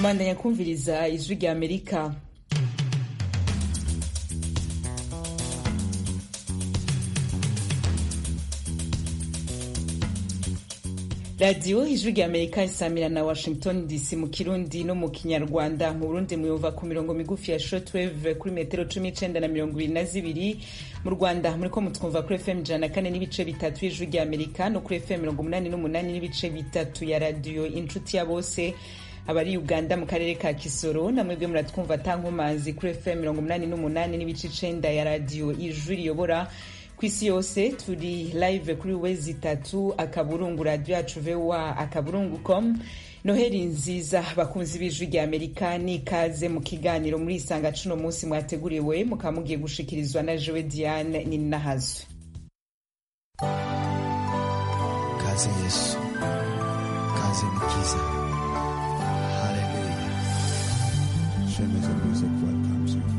Mandanya kumviriza ijwi rya Amerika radiyo ijwi rya amerika isamira na washington dc mu kirundi no mu kinyarwanda mu burundi muyumva ku mirongo migufi ya shortwave kuri metero cumi n'icenda na mirongo ibiri na zibiri mu rwanda muriko mutwumva kuri fm ijana na kane n'ibice bitatu y'ijwi rya amerika no kuri fm mirongo umunani n'umunani n'ibice bitatu ya radiyo inshuti ya bose abari uganda mu karere ka kisoro namwebwe muratwumva tankomazi kuri fm mirongo umunani n'umunani n'ibice icenda ya radiyo ijwi riyobora ku isi yose turi live kuri wezi itatu akaburungu radio yacu voa akaburungu com noheli nziza bakunzi b'ijwi rya amerika n'ikaze mu kiganiro muri isanga cuno munsi mwateguriwe mukaba mugiye gushikirizwa na jewe diane ninahazwe kaze yesu kaze mukiza haleluya shemeza music welcomes you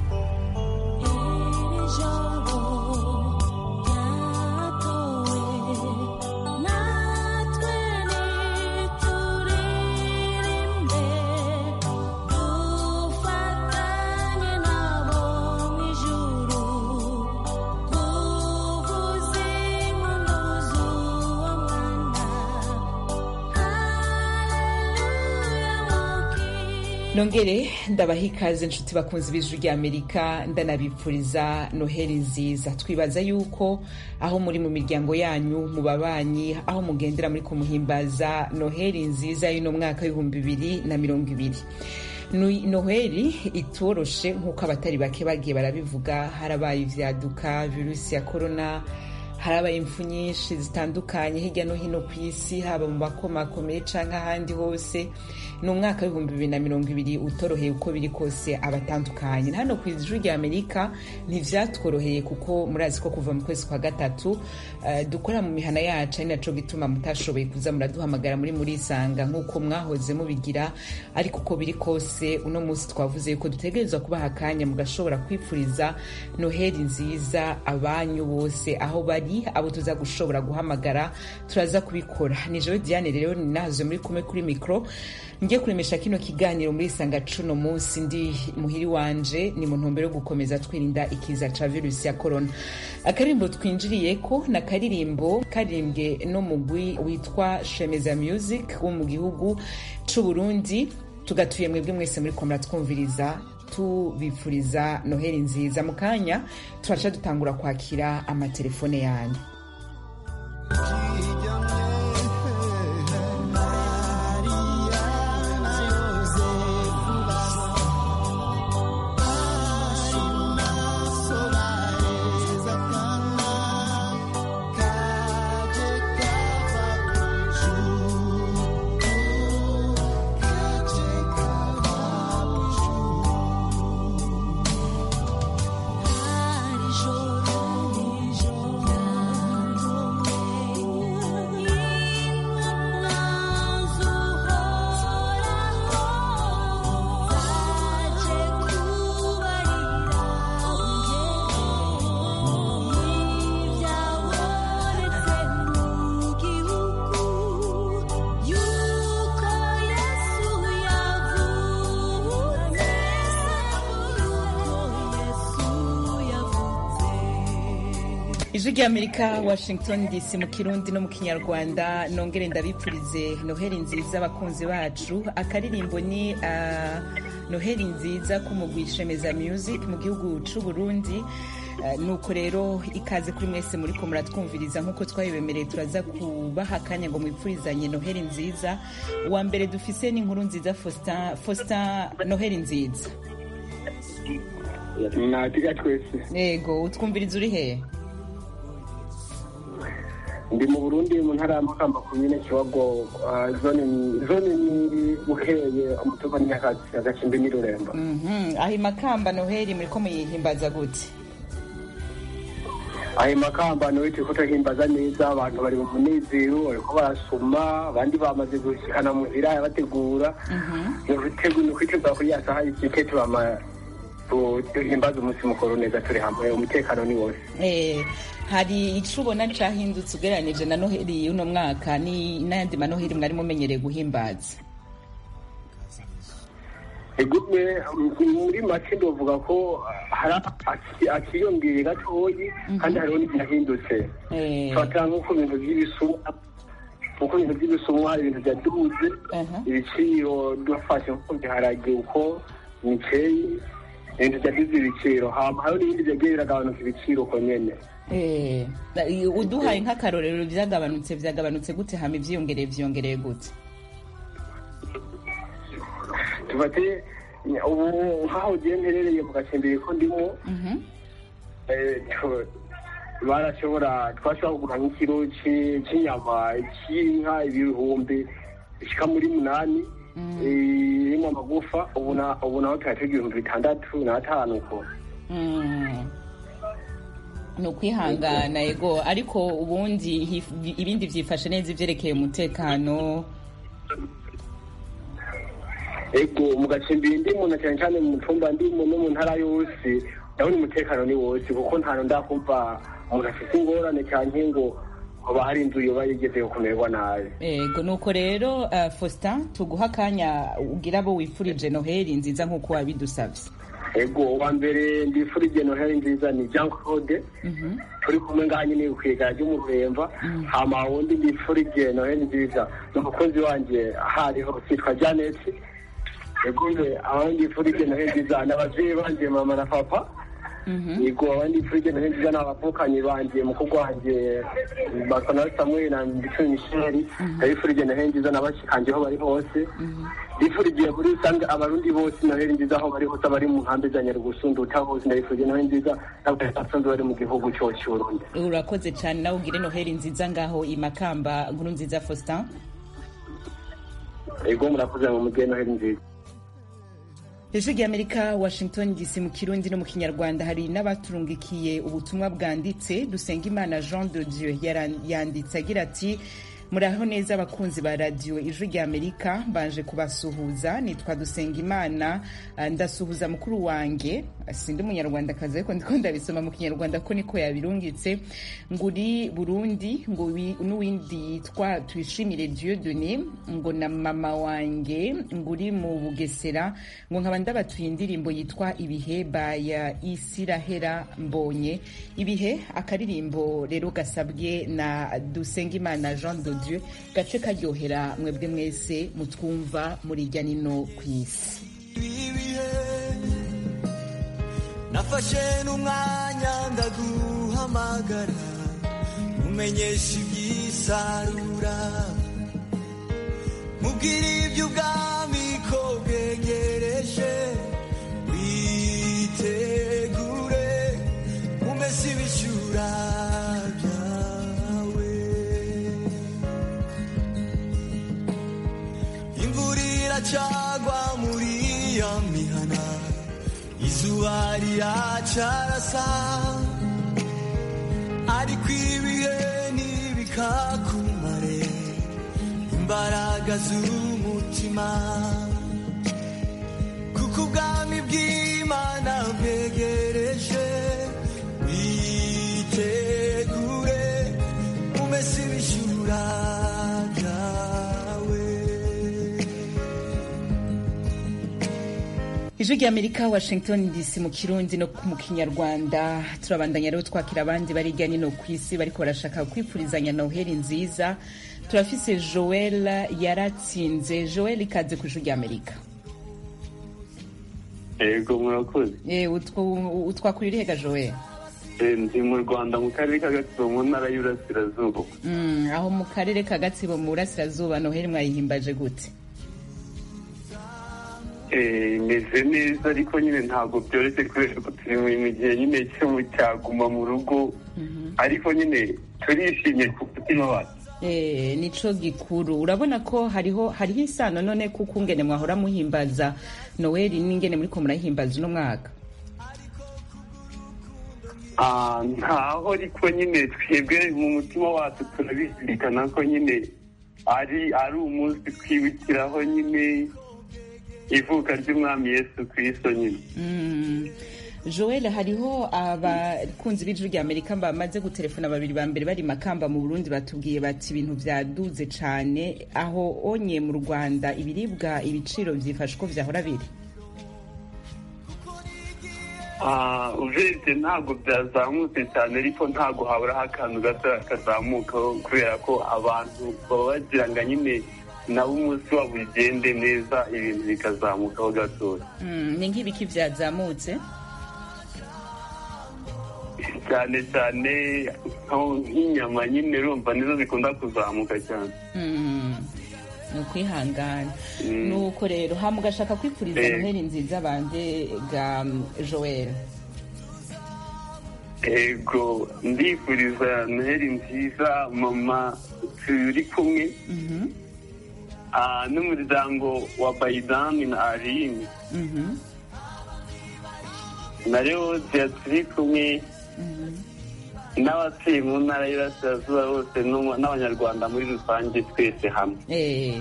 nongere ndabaha ikaze inshuti bakunzi b'ijwi rya amerika ndanabipfuriza noheli nziza twibaza yuko aho muri mu miryango yanyu mu babanyi aho mugendera muri kumuhimbaza noheli nziza y'uno mwaka w'ibihumbi bibiri na mirongo ibiri noheli itoroshe nk'uko abatari bake bagiye barabivuga harabaye ivyaduka virusi ya korona harabaye impfu nyinshi zitandukanye hirya no hino ku isi haba mu makomakomeye canke ahandi hose ni umwaka w'ibihumbi bibiri na mirongo ibiri utoroheye uko biri kose abatandukanye hano ku ijuru rya amerika ntivyatworoheye kuko murazi ko kuva mu kwezi kwa gatatu uh, dukora mu mihana yacu ari naco gituma mutashoboye kuza muraduhamagara muri murisanga nk'uko mwahoze mubigira ariko uko biri kose uno munsi twavuze yuko dutegerezwa kubaha akanya mugashobora kwipfuriza noheli nziza abanyu bose aho bari abo tuza gushobora guhamagara turaza kubikora ni jewe diane rero ninahaze muri kumwe kuri mikro ngiye kuremesha kino kiganiro muri isanga cuno munsi ndi muhiri wanje ni mu ntumbero yo gukomeza twirinda ikiza ca virusi ya corona akaririmbo twinjiriyeko na karirimbo karirimbwe no mugwi witwa shemeza music wo mu gihugu c'uburundi tugatuye mwebwe mwese muri ko muratwumviriza tubifuriza noheli nziza mu kanya turaca dutangura kwakira amatelefone yanyu ijwi rya amerika washington dc mu kirundi no mu kinyarwanda nongere ndabipfurize noheli nziza abakunzi bacu akaririmbo ni uh, noheli nziza k'umugwishemeza music mu gihugu c'uburundi Uh, nuko rero ikaze kuri mwese muriko muratwumviriza nk'uko twabibemereye turaza kubaha akanya ngo mwipfurizanye noheli nziza uwa mbere dufise ni inkuru nziza faustin faustin noheli nziza natiga twese yego utwumviriza uri hehe ndi mu burundi mu ntara y'amakamba komine kiwago zone ni bukeye umutuba nyakazi agacimbi n'irurembo aho imakamba noheli muriko muyihimbaza gute ayo makamba niwe turiko turahimbaza neza abantu bari mu munezero bariko barasoma abandi bamaze gushikana muhira bategura ni ukwitegura kuri ya saha y'ikike tubama duhimbaza umunsi mukuru neza turi hamwe umutekano ni wose hari ico ubona cahindutse ugereranije na noheli y'uno mwaka ni n'ayandi manoheli mwari mumenyereye guhimbaza egume muri make ndavuga ko hari aki- akiyongeye gatoyi kandi hariho n'ibyahindutse Eh, fata nk'uko ibintu by'ibisumwa nk'uko ibintu by'ibisumwa hari ibintu byaduze aha. ibiciro dufashe nko ku biharage uko imiceri ibintu byaduze ibiciro hama hariho n'ibindi byagiye biragabanuka ibiciro uko nyene Eh, na- i- uduhaye nk'akarorero byagabanutse byagabanutse gute hama ivyiyongereye vyiyongereye gute tufate ubu nk'aho ugiye mperereye mu gacimbiri ko ndimo Mhm. eh, tu- barashobora twashobora kugura nk'ikiro ci- c'inyama c'inka ibihumbi bishika muri munani eh, irimo amagufa ubu na- ubu naho turatega ibihumbi bitandatu n'atanu uko Mm. ni ukwihangana yego ariko ubundi hif- ibindi vyifashe neza ivyerekeye umutekano ego mu gacimbiri ndimo na cyane cyane mu tumba ndimo no mu ntara yose ndabona umutekano ni wose kuko ntantu ndakumva umuntu afite ingorane cyane ngo hoba hari inzu yoba yigeze kumererwa nabi ego nuko rero uh, faustin tuguha akanya ugira abo wifurije noheli nziza nk'uko wabidusavye ego uwa mbere ndifurije noheli nziza ni jean claude Mhm. turi kumwe ngaha nyine kwigara ry'umururemba hama wundi ndifurije noheli nziza ni umukozi wanjye hariho kitwa janet ego nge abandi ndifurije noheli nziza ni abavyeyi banje mama na papa Mhm. yego abandi ndifurije noheli nziza ni abavukanyi banje mukuru wanje basana samuel na ndicumi misheli ndabifurije noheli nziza n'abashikanje aho bari hose ndifurije muri rusange abarundi bose noheli nziza aho bari hose abari mu nkambi za nyarugusunduta hose ndabifurije noheli nziza n'abasanzwe bari mu gihugu cyose cy'uburundi urakoze cyane nawe ugire noheli nziza ngaho i makamba nkuru nziza faustin ego murakoze mu mugeni noheli nziza ijwi ry'amerika washington dc mu kirundi no mu kinyarwanda hari n'abaturungikiye ubutumwa bwanditse dusengimana jean de dieu yara- yanditse agira ati muraho neza abakunzi ba radiyo ijwi ry'amerika mbanje kubasuhuza nitwa dusengimana ah, ndasuhuza mukuru wanjye sindi umunyarwandakazi ariko ndiko ndabisoma mu kinyarwanda ko niko yabirungitse ngo uri burundi ngo wi- n'uwindi yitwa tuyishimire dieu doni ngo na mama wanjye ngo uri mu bugesera ngo nkaba ndabatuye indirimbo yitwa ibihe baya isirahera mbonye ibihe akaririmbo rero gasabwe na dusengimana jean de dieu gace karyohera mwebwe mwese mutwumva muri irya nino ku isi ibihe nafashe n'umwanya ndaguhamagara umenyesha iby'isarura mubwira iby'ubwami ko bwegereje witegure umese ibishyura byawe imvura iracagwa muri ya mihana izuba riracarasa ariko ibihe ntibikakumare imbaraga z'umutima kuko ubwami bw'imana bwegereje witegure umese ibishyura byawe ijwi ry'amerika washington dc mu kirundi no mu kinyarwanda turabandanya rero twakira abandi bari hirya no hino ku isi bariko barashaka kwifurizanya noheli nziza turafise joel yaratsinze joel ikaze ku ijwi ry'amerika yego murakoze Eh, utwo- utwakura irihega joel Eh, ndi mu rwanda mu karere ka gatsibo mu ntara y'uburasirazuba Mm, aho mu karere ka gatsibo mu burasirazuba noheli mwayihimbaje gute Eh, imeze neza ariko nyine ntabwo byoroshye kubera ko turi mu gihe nyine cyo mu cyaguma mu rugo ariko nyine turishimye ku mutima wacu Eh, nico gikuru urabona ko hariho hariho isano none kuko ungene mwahora muhimbaza noheli n'ingene muriko murayihimbaza uno mwaka Ah, ntaho ariko nyine twebwe mu mutima wacu turabizirikana ko nyine ari ari umunsi twibukiraho nyine ivuka ry'umwami yesu kristo nyine Mm. joel hariho abakunzi b'ijwi rya amerika bamaze gutelefona babiri ba mbere bari makamba mu burundi batubwiye bati ibintu vyaduze cane aho onye mu rwanda ibiribwa ibiciro vyifashe uko vyahora biri Ah, urebye ntabwo byazamutse cyane ariko ntabwo haburaho akantu gato kazamukaho kubera ko abantu baba bagira ngo nyine nabo umunsi wabo ugende neza ibintu bikazamukaho gatoya Mm, ni nk'ibiki byazamutse cyane cyane nko- nk'inyama nyine urumva nizo zikunda kuzamuka cyane Mm, ni ukwihangana Mm. nuko rero hama ugashaka kwifuriza Eh. noheli nziza banje ga mm, joel ego ndifuriza noheli nziza mama turi kumwe Mhm, ah, n'umuryango wa bayidani na aline mhm, na leodia turi kumwe mhm. n'abatuye mu ntara y'Iburasirazuba bose n'u- n'abanyarwanda muri rusange twese hamwe Eh.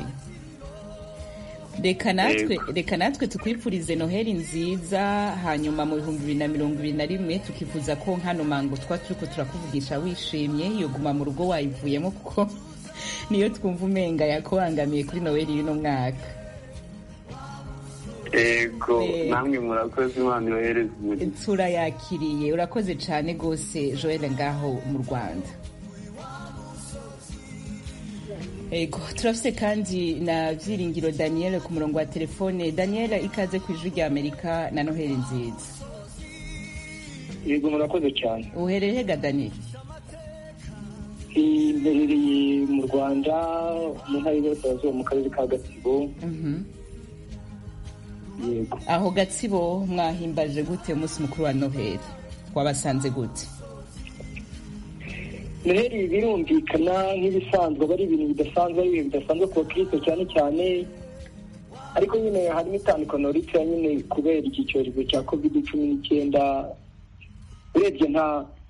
reka natwe Yego. reka natwe tukwifurize noheli nziza hanyuma mu bihumbi bibiri na mirongo ibiri na rimwe tukifuza ko nkano mango twa turiko turakuvugisha wishimye iyo guma mu rugo wayivuyemo kuko niyo twumva umenga yakubangamiye kuri noheli y'uno mwaka ego Eh. namwe murakoze imana yohereza umuriro turayakiriye urakoze cyane rwose joel ngaho mu rwanda ego turafite kandi na byiringiro daniel ku murongo wa telefone daniel ikaze ku ijwi rya amerika na noheli nziza yego murakoze cyane uherereye hega daniel mberereye mu rwanda mu ntara y'iburasirazuba mu karere ka gatsibo Mhm. yego aho gatsibo mwahimbaje gute umunsi mukuru wa noheli wabasanze gute noheli birumvikana nk'ibisanzwe aba ari ibintu bidasanzwe ari ibintu bidasanzwe ku bakristo cyane cyane ariko nyine harimo itandukano ritoya nyine kubera iki cyorezo cya covid cumi n'icyenda urebye nta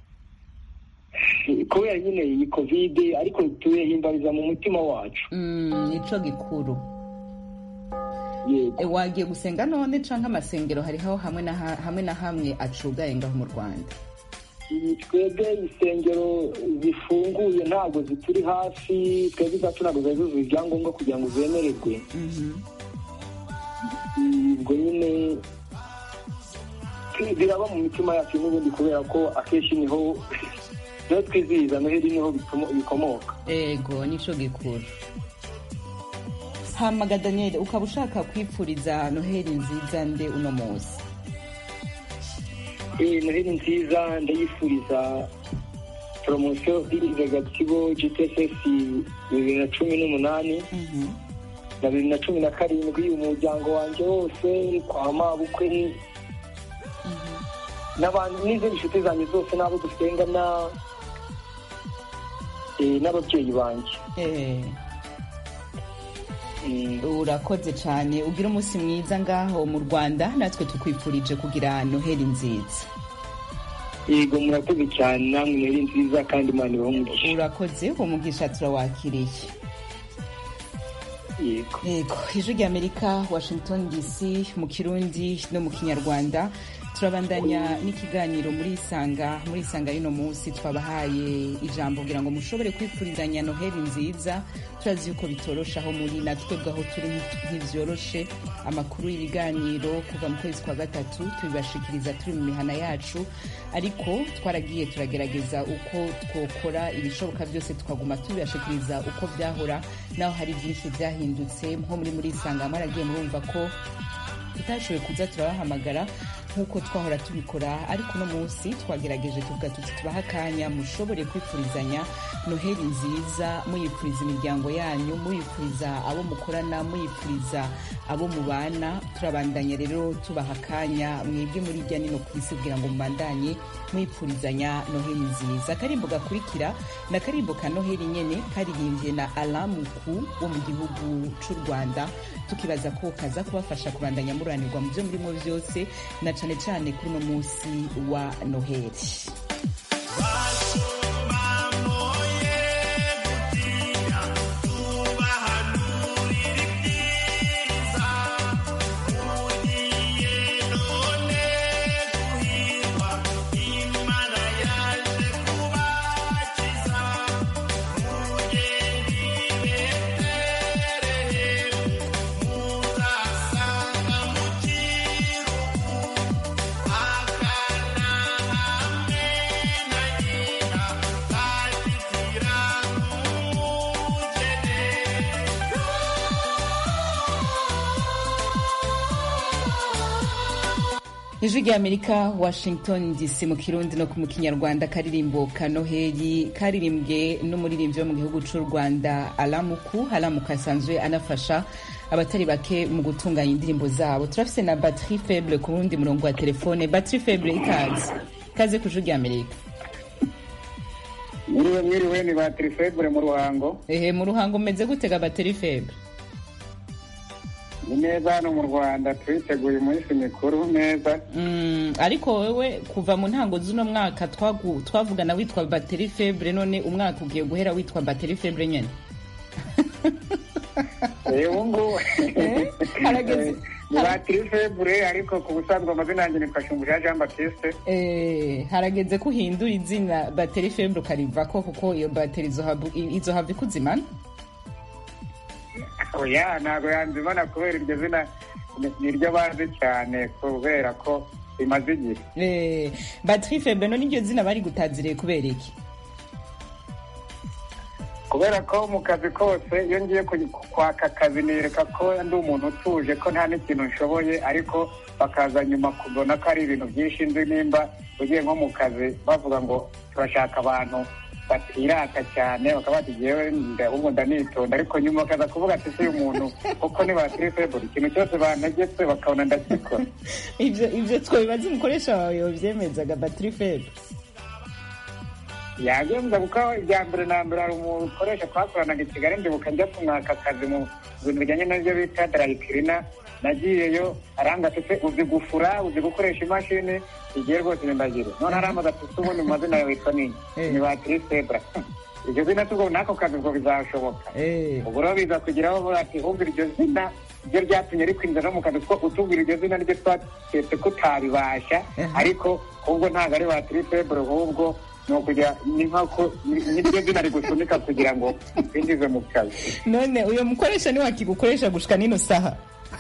kubera nyine iyi covid ariko tuyihimbariza mu mutima wacu Mm, nico gikuru yego E, wagiye gusenga none canke amasengero hariho hamwe na ha- hamwe na hamwe acugaye ngaho mu rwanda Iyi twebwe insengero zifunguye ntabwo zituri hafi twebwe izacu ntabwo zari zuzuye ibyangombwa kugira ngo zemererwe Mhm. ubwo nyine biraba mu mitima yacu n'ubundi kubera ko akenshi niho niho twizihiza noheli niho bikomo- bikomoka ego nico gikuru hamaga daniel ukaba ushaka kwipfuriza noheli nziza nde uno munsi Eh, noheli nziza ndayifuriza poromosiyo iriza gatsibo gtss bibiri na cumi n'umunani Mhm. na bibiri na cumi na karindwi umuryango wanjye wose kwa mabukwe n'abantu n'izindi nshuti zanjye zose n'abo dusengana eh, n'ababyeyi banjye Eh, Mm, urakoze cyane ugira umunsi mwiza ngaho mu rwanda natwe tukwifurije kugira noheli nziza yego murakoze cyane namwe noheli nziza kandi imana ibahe umugisha urakoze umugisha turawakiriye yego yego ijwi rya amerika washington dc mu kirundi no mu kinyarwanda turabandanya n'ikiganiro muri isanga muri isanga y'uno munsi twabahaye ijambo kugira ngo mushobore kwifurizanya noheli nziza turazi yuko bitoroshe aho muri natwe bwaho turi ntibyoroshe amakuru y'ibiganiro kuva mu kwezi kwa gatatu tubibashikiriza turi mu mihana yacu ariko twaragiye turagerageza uko twokora ibishoboka byose tukaguma tubibashikiriza uko byahora naho hari byinshi byahindutse nko muri muri isanga mwaragiye murumva ko tutashoboye kuza turabahamagara nk'uko twahora tubikora ariko uno munsi twagerageje tuvuga tuti tubaha akanya mushobore kwifurizanya noheli nziza muyifuriza imiryango yanyu muyifuriza abo mukorana muyifuriza abo mubana turabandanya rero tubaha akanya mwebwe muri irya nino ku isi kugira ngo mubandanye mwifurizanya noheli nziza akarimbo gakurikira ni akarimbo ka noheli nyene karirimbye na alamuku wo mu gihugu c'u rwanda tukibaza ko kaza kubafasha kubandanya muranirwa mu byo murimo byose na cane cane kuri uno munsi wa noheli Thank ijwi rya amerika washington dc mu kirundi no mu kinyarwanda karirimbo ka noheli karirimbwe n'umuririmbyi wo mu gihugu cy'u rwanda alamuku alamuku asanzwe anafasha abatari bake mu gutunganya indirimbo zabo turafise na batterie faible ku wundi murongo wa telefone batterie faible ikaze ikaze ku ijwi rya amerika mwiriwe mwiriwe ni batiri febure mu ruhango ehe mu ruhango umeze gutega batterie faible ni neza hano mu rwanda turiteguye umunsi mikuru neza Mm, ariko wewe kuva mu ntango z'uno mwaka twagu- twavugana witwa batterie faible none umwaka ugiye guhera witwa batterie faible nyene Eh, ubu ngubu Eh, harageze- ni batiri febure ariko ku busanzwe amazina yanjye nitwa shumbusha jean baptiste Eh, harageze ko uhindura izina bateri faible ukarivako kuko iyo bateri izohava- izohava ikuzimana oya ntabwo yanzimana kubera iryo zina ni- ni ryo bazi cyane kubera ko rimaze igihe Eh, bateri faible none iryo zina bari gutaziriye kubera iki kubera ko mu kazi kose iyo ngiye ku- kwaka akazi nereka ko ndi umuntu utuje ko nta n'ikintu nshoboye ariko bakaza nyuma kubona ko ari ibintu byinshi nzi nimba ugiye nko mu kazi bavuga ngo turashaka abantu batirata cyane bakaba bati jewe ahubwo ndanitonda ariko nyuma bakaza kuvuga ati si uyu muntu kuko ni batiri feburi ikintu cyose bantegetse bakabona ndakikora ivyo ivyo twabibaza umukoresha wawe yovyemezaga bateri faible yagenza kuko ibya mbere na mbere hari umukoresha twakoranaga i kigali ndibuka njya kumwaka akazi mu bintu bijyanye n'ibyo bita darayikirina nagiyeyo aranga ati se uzi gufura uzi gukoresha imashini igihe rwose ndagire none aramaze ati se ubundi mu mazina yawe witwa nini Eh. ni batiri sebura iryo zina tubwo n'ako kazi ubwo bizashoboka Eh, ubwo rero biza kugeraho bavuga ati humvira iryo zina ryo ryatumye rikwinjira no mu kazi kuko utubwira iryo zina niryo twaketse ko utaribasha Aha. ariko ahubwo ntabwo ari batiri febure ahubwo ni ukugira ni nk'ako ni- niryo zina rigusunika kugira ngo winjize mu kazi none uyo mukoresha niwe akigukoresha gushika nino saha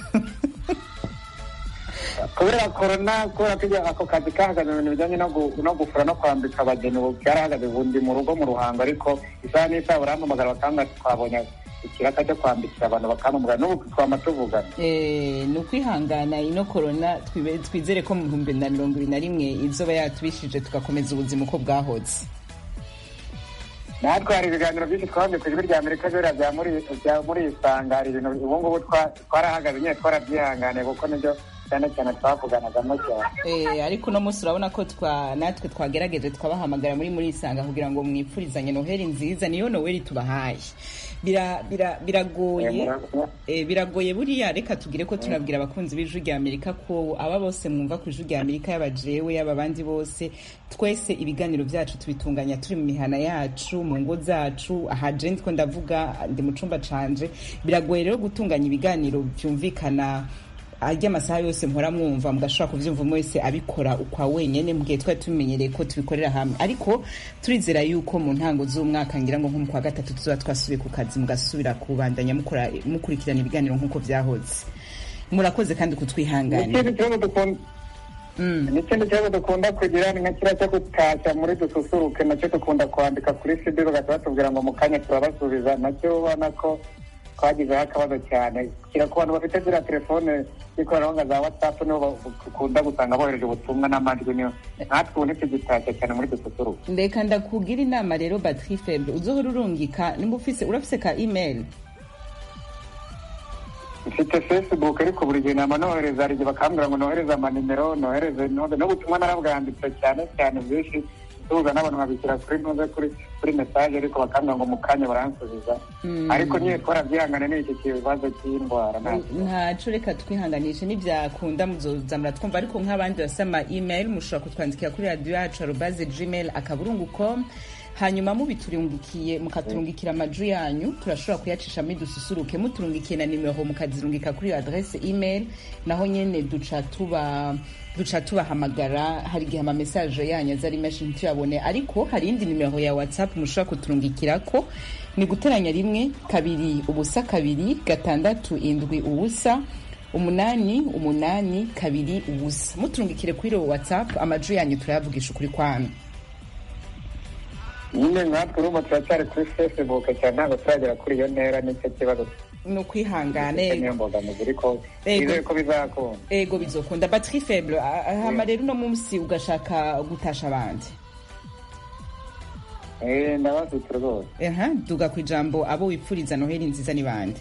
kubera korona kubera ko ibyo- ako kazi kahagaze mu bintu bijyanye no gu- no gufura no kwambika abageni ubu byarahagaze ubu ndi mu rugo mu ruhango ariko isaha n'isaha barampamagara bakambwira ati twabonye ikiraka cyo kwambikira abantu bakampamagara n'ubu twama tuvugana Eh, ni ukwihangana ino korona twibe- twizere ko mu bihumbi na mirongo ibiri na rimwe izoba yatubishije tugakomeza ubuzima uko bwahoze natwe hari ibiganiro byinshi twabonye ku ijwi rya amerika biriya bya muri bya muri isanga hari ibintu ubu ngubu twa- twarahagaze nyine twarabyihanganiye kuko nibyo cyane cyane twavuganagamo cyane Eh, ariko uno munsi urabona ko twa natwe twagerageje twabahamagara muri muri isanga kugira ngo mwipfurizanye noheli nziza niyo noweli tubahaye Bira- bira- biragoye Eh, mura- Eh, biragoye buriya reka tugire ko tunabwira abakunzi b'ijwi rya amerika ko aba bose mwumva ku ijwi rya amerika yaba jewe yaba abandi bose twese ibiganiro byacu tubitunganya turi mu mihana yacu mu ngo zacu aha je ndiko ndavuga ndi mu cumba canje biragoye rero gutunganya ibiganiro byumvikana ajya amasaha yose mpora mwumva mugashobora kuvyumva umwe wese abikora ukwa wenyene mu gihe twari tumenyereye ko tubikorera hamwe ariko turizera yuko mu ntango z'umwaka ngira ngo nko mu kwa gatatu tuzoba twasubiye ku kazi mugasubira kubandanya mukora mukurikirana ibiganiro nk'uko vyahoze murakoze kandi kutwihanganira n'ikindi kibazo dukunda Mm. n'ikindi kibazo dukunda kugira ni nka kiriya cyo gutashya muri dususuruke nacyo dukunda kwandika kuri sidi bagahita batubwira ngo mu kanya turabasubiza nacyo ubona ko twagizeho akabazo cyane kira ku bantu bafite ziriya telefone z'ikoranabuhanga za watsapu nibo ba- dukunda gusanga bohereje ubutumwa n'amajwi niyo natwe ubu ntitugitashya cyane muri dususuruke ndeka ndakugira inama rero batri feble uzohora urungika nimba ufise urafise ka email mfite facebook ariko buri gihe nama nohereza hari igihe bakambwira ngo nohereze amanimero nohereze node n'ubutumwa narabwanditse cyane cyane bwinshi tubuza n'abantu babishyira kuri ntuze kuri kuri message ariko bakambwira ngo mu kanya baransubiza Mm. ariko nyine twarabyihangane n'iki kibazo cy'indwara nta- ntaco reka twihanganishe nivyakunda muzoza muratwumva ariko nk'abandi basama email mushobora kutwandikira kuri radio yacu arobaze gmail akaburungu com hanyuma mubiturungikiye mukaturungikira amaju yanyu turashobora kuyacishamo dususuruke muturungikiye na nimero mukazirungika kuri iyo adresse email naho nyene duca tuba duca tubahamagara hari igihe amamesaje yanyu aza ari menshi ntituyabone ariko hari indi nimero ya whatsapp mushobora kuturungikirako ni guteranya rimwe kabiri ubusa kabiri gatandatu indwi ubusa umunani umunani kabiri ubusa muturungikire kuri iyo whatsapp amaju yanyu turayavugisha ukuri kwanyu nyine nkatwe urumva turacyari kuri facebook cyane ntabwo turagera kuri iyo ntera nicyo kibazo ni ukwihangana niyo ego mbogamizi ariko Ego. twizeye ko bizakunda ego bizokunda batterie faible Ah, ah, hama rero uno munsi ugashaka gutasha abandi Eh, ndabafite rwose aha duga ku ijambo abo wipfuriza noheli nziza ni bande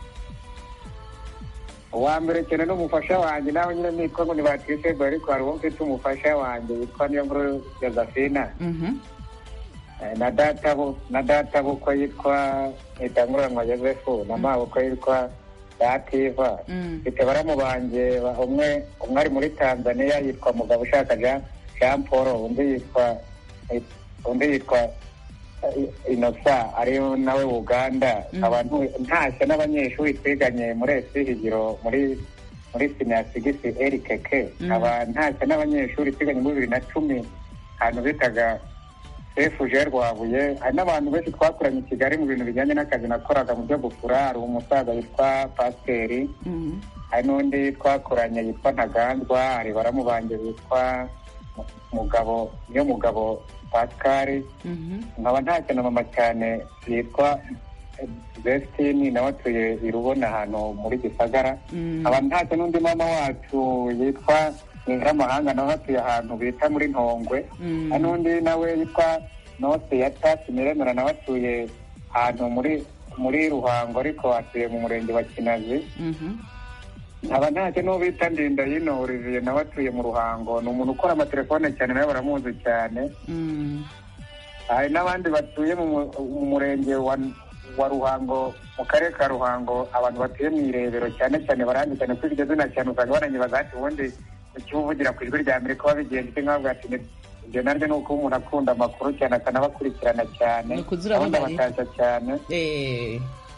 uwa mbere cyane n'umufasha wanjye nawe nyine nitwa ngo ni batwisego ariko hari uwo mfite umufasha wanjye witwa niyo nkuru josephine Mhm. Eh, na data bu- na data bukwe yitwa itanguranwa yosefu na mabukwe yitwa dativa Mm. mfite baramu banjye ba- umwe umwe ari muri tanzania yitwa mugabo ushaka jean jean paul undi yitwa undi yitwa eh, inosa ari nawe uganda Mm. abantu ntashya n'abanyeshuri twiganye muri esi higiro muri muri sinasigisi erikeke Mm. aba ntashya n'abanyeshuri twiganye muri bibiri na cumi ahantu bitaga efuje rwabuye hari n'abantu benshi twakoranye i kigali mu bintu bijyanye n'akazi nakoraga mu byo gufura hari umusaza witwa pasiteri Mhm. hari n'undi twakoranye yitwa ntagandwa hari baramu banjye witwa Mu- mugabo niyo mugabo pascal Mhm. nkaba ntacyo na mama cyane yitwa Vestine nawe atuye i Rubona ahantu muri Gisagara Mm. nkaba ntacyo n'undi mama wacu yitwa Nyiramahanga nawe atuye ahantu bita muri Ntongwe Mm. hari n'undi nawe yitwa Nose ya Tasi Miremera nawe atuye ahantu muri muri Ruhango ariko atuye mu murenge wa Kinazi Mhm. nkaba ntacyo n'uwo bita Ndindahino Olivier nawe atuye mu Ruhango ni umuntu ukora amatelefone cyane nawe baramuzi cyane Mm. hari n'abandi batuye mu mu- mu murenge wa wa ruhango mu karere ka ruhango abantu batuye mu irebero cyane cyane barandi cyane kuri iryo zina cyane usanga baranyibaza ati ubundi ukivugira ku ijwi rya amerika wabigenza iki nkabwa ati "Ni- ibyo naryo ni uko umuntu akunda amakuru cyane akanabakurikirana cyane Ni ukuzi urabona abandi ari- abatashya cyane Eh.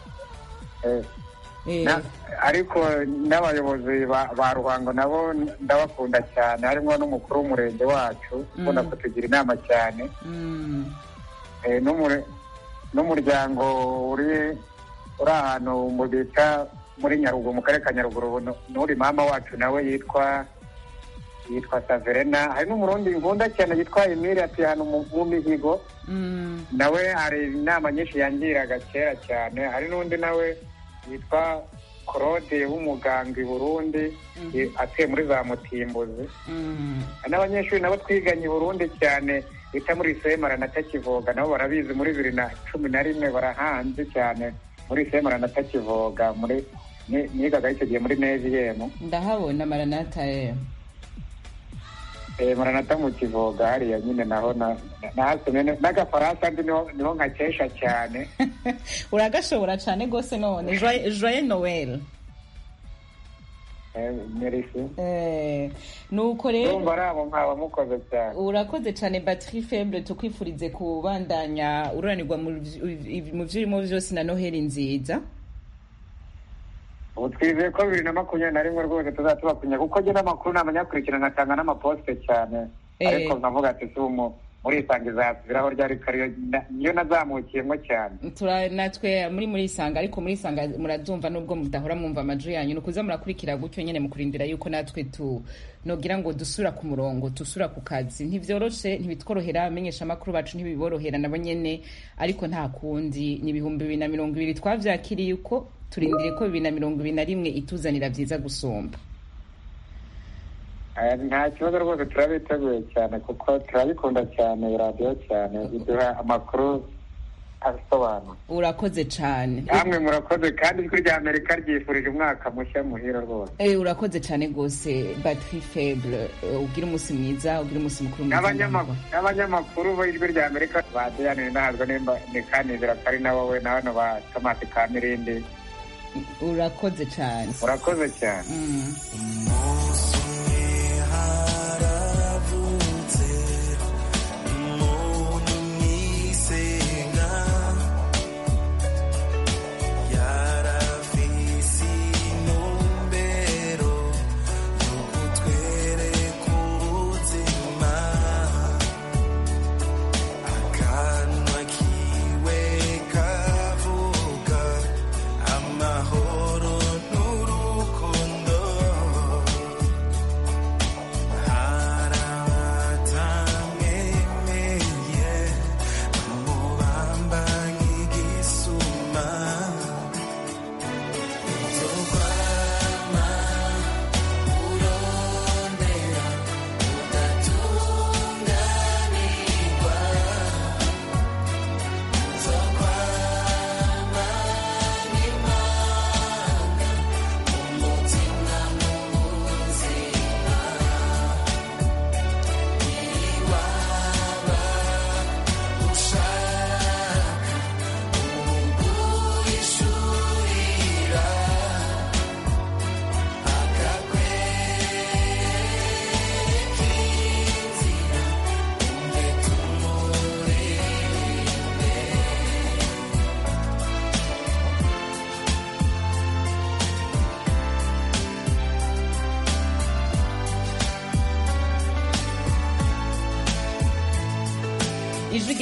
Eh, Eh. na- ariko n'abayobozi ba ba ruhango nabo ndabakunda cyane harimo n'umukuru w'umurenge wacu ukunda Mm. kutugira inama cyane Mm. Eh, n'umure- n'umuryango uri uri ahantu mu bita muri nyaruguru mu karere ka nyaruguru nu- n'uri mama wacu nawe yitwa yitwa saverena hari n'umurundi nkunda cyane yitwa emile atuye ahantu mu mu mihigo Mm. nawe hari inama nyinshi yangiraga kera cyane hari n'undi nawe yitwa claude w'umuganga i burundi Mhm. eh, atuye muri za mutimbuzi Mm. hari n'abanyeshuri nabo twiganye i burundi cyane bita muri semara na takivoga nabo barabizi muri bibiri na cumi na rimwe barahanze cyane muri semara na takivoga muri ni- nigaga icyo gihe muri neviyemu ndahabona maranata eh. Eh, maranata mu kivoga hariya nyine naho na- na- nahasomye ne- n'agafaransa ndi niho niho nkakesha cyane uragashobora cyane rwose none Joye- joye noel Eh, merci Eh, nuko rero urumva ari abo mwaba mukoze cyane urakoze cyane batterie faible tukwifurize kubandanya ururanirwa mu vy- mu byo urimo byose na noheli nziza ubu twizeye ko bibiri na makumyabiri na rimwe rwose tuzaba tubakunya kuko njye n'amakuru namenyakurikira nkatanga n'amaposite cyane Eh. ariko nkavuga ati si umu muri isange izasubiraho ryari kariyo na- niyo nazamukiyemo cyane tura natwe muri muri isanga ariko muri isanga murabyumva nubwo mudahora mwumva amajwi yanyu ni ukuza murakurikira gutyo nyine mu kurindira yuko natwe tu nogira ngo dusura ku murongo dusura ku kazi ntibyoroshe ntibitworohera amenyesha amakuru bacu ntibiborohera nabo nyene ariko nta kundi ni ibihumbi bibiri na mirongo ibiri twavyakiriye uko turindiriye ko bibiri na mirongo ibiri na rimwe ituzanira vyiza gusumba Eh, nta kibazo rwose turabiteguye cyane kuko turabikunda cyane radiyo cyane iduha amakuru asobanura urakoze cane namwe murakoze kandi ijwi rya amerika ryifurije umwaka mushya muhira rwose Eh, urakoze cane gose batterie faible Eh, ugire umunsi mwiza ugire umunsi mukuru mwiza N'abanyama- n'abanyamakuru b'ijwi rya amerika badiyanire ntabwo nimba ni kanizera ko ari na wowe na bano ba tomasi ka mirindi urakoze cane murakoze cyane Mm. umunsi umwe haravutse umuntu mwisenga yarafise intumbero yo kutwereka ubuzima akanwa kiwe kavuga amahoro n'urukundo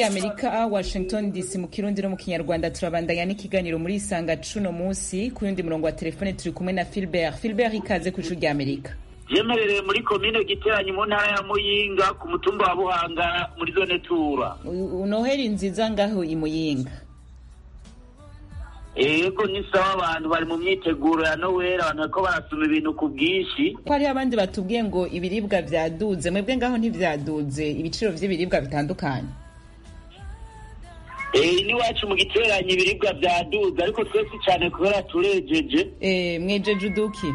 rya amerika washington dc mu kirundi no mu kinyarwanda turabandanya n'ikiganiro muri isanga cuno munsi ku yundi murongo wa telefone turi kumwe na filbert filbert ikaze ku ijwi rya amerika yemerereye muri komine giteranyi mu ntara ya muyinga ku mutumba wa buhanga muri zone tura U- noheli nziza ngaho i muyinga yego ni sawa abantu bari mu myiteguro ya noweli abantu bariko barasoma ibintu ku bwinshi ko hariho abandi batubwiye ngo ibiribwa vyaduze mwebwe ngaho ntivyaduze ibiciro vy'ibiribwa bitandukanye Eh, n'iwacu mu giteranyi ibiribwa vyaduze ariko twese cyane kubera turejeje Eh, mwejeje uduki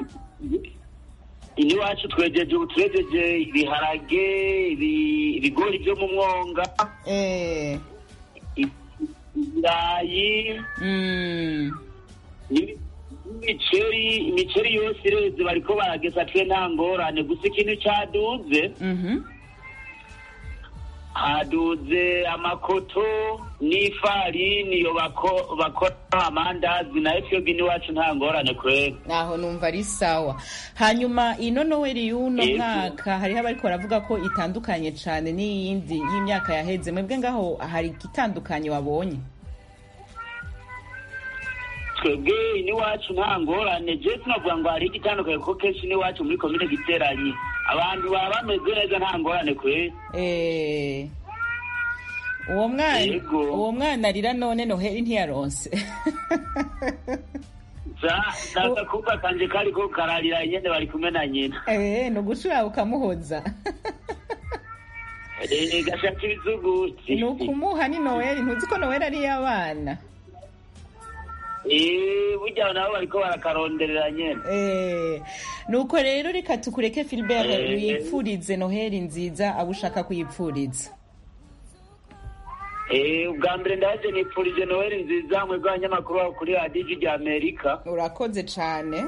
iniwacu twejeje ubu turejeje ibiharage ibi- ibigori vyo mu mwonga Eh, i- ibirayi mm, Ibi- imiceri imiceri yose ireze bariko baragesa twe nta ngorane gusa ikintu caduze mhm. haduze amakoto n'ifarini iyo bako- bakora amandazi nayo twebwe iwacu nta ngorane kwera aho numva ari sawa hanyuma ino noweli y'uno Yego. mwaka hariho abariko baravuga ko itandukanye cane n'iyindi y'imyaka yaheze mwebwe ngaho hari igitandukanye wabonye twebwe iniwacu nta ngorane je sinavuga ngo hari igitandukanye kuko kenshi iniwacu muri komine giteranyi abantu baba bameze neza nta ngorane kwera Eh, uwo mwana Yego. uwo mwana arira none noheli ntiyaronse sasa kuba kanje kariko kararira nyene bari kumwe na nyina Eh, ni ugushura ukamuhoza Eh, gashaka ibizuguti ni ukumuha ni noweli ntuzi ko noweli ari iy'abana Eh, burya nabo bariko barakaronderera nyene Eh, nuko rero reka tukureke filibert Eh. wipfurize noheli nziza abo ushaka kuyipfuriza Eh, ubwa mbere ndaje nipfurije noweli nziza mwebwe abanyamakuru babo kuri radiyo rya amerika urakoze cane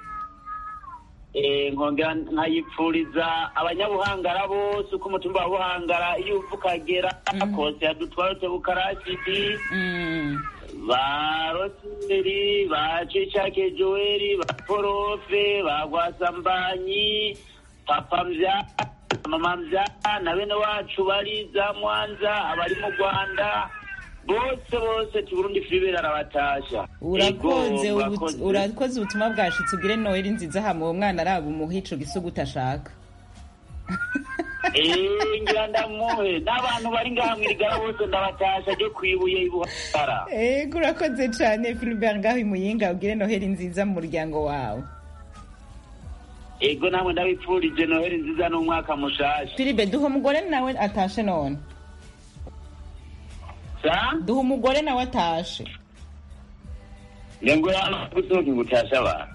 Eh, nkongera nkayipfuriza abanyabuhangara bose uko umutumba wa buhangara iyo uva ukagera kose yadutwarutse bukarasidi Mm, ba roseri ba cicake joeli ba porofe ba gwasambanyi papa mvya mama mvya na bene wacu bari za mwanza abari mu rwanda bose bose tuburundi filibera arabatasha urakoze Ego, ubu- murakoze. urakoze ubutumwa bwashitse ugire noheli nziza hama uwo mwana araba umuha ico gisugu utashaka Eh, ngira ndamuhe n'abantu bari ngaha mwirigara bose ndabatasha ryo kwibuye ibuhara ego urakoze cane filibert ngaho imuyinga ugire noheli nziza mu muryango wawe ego namwe ndabipfurije noheli nziza n'umwaka mushasha filibe duha umugore nawe atashe none sa duha umugore nawe atashe ngo yana gusohoka gutasha abantu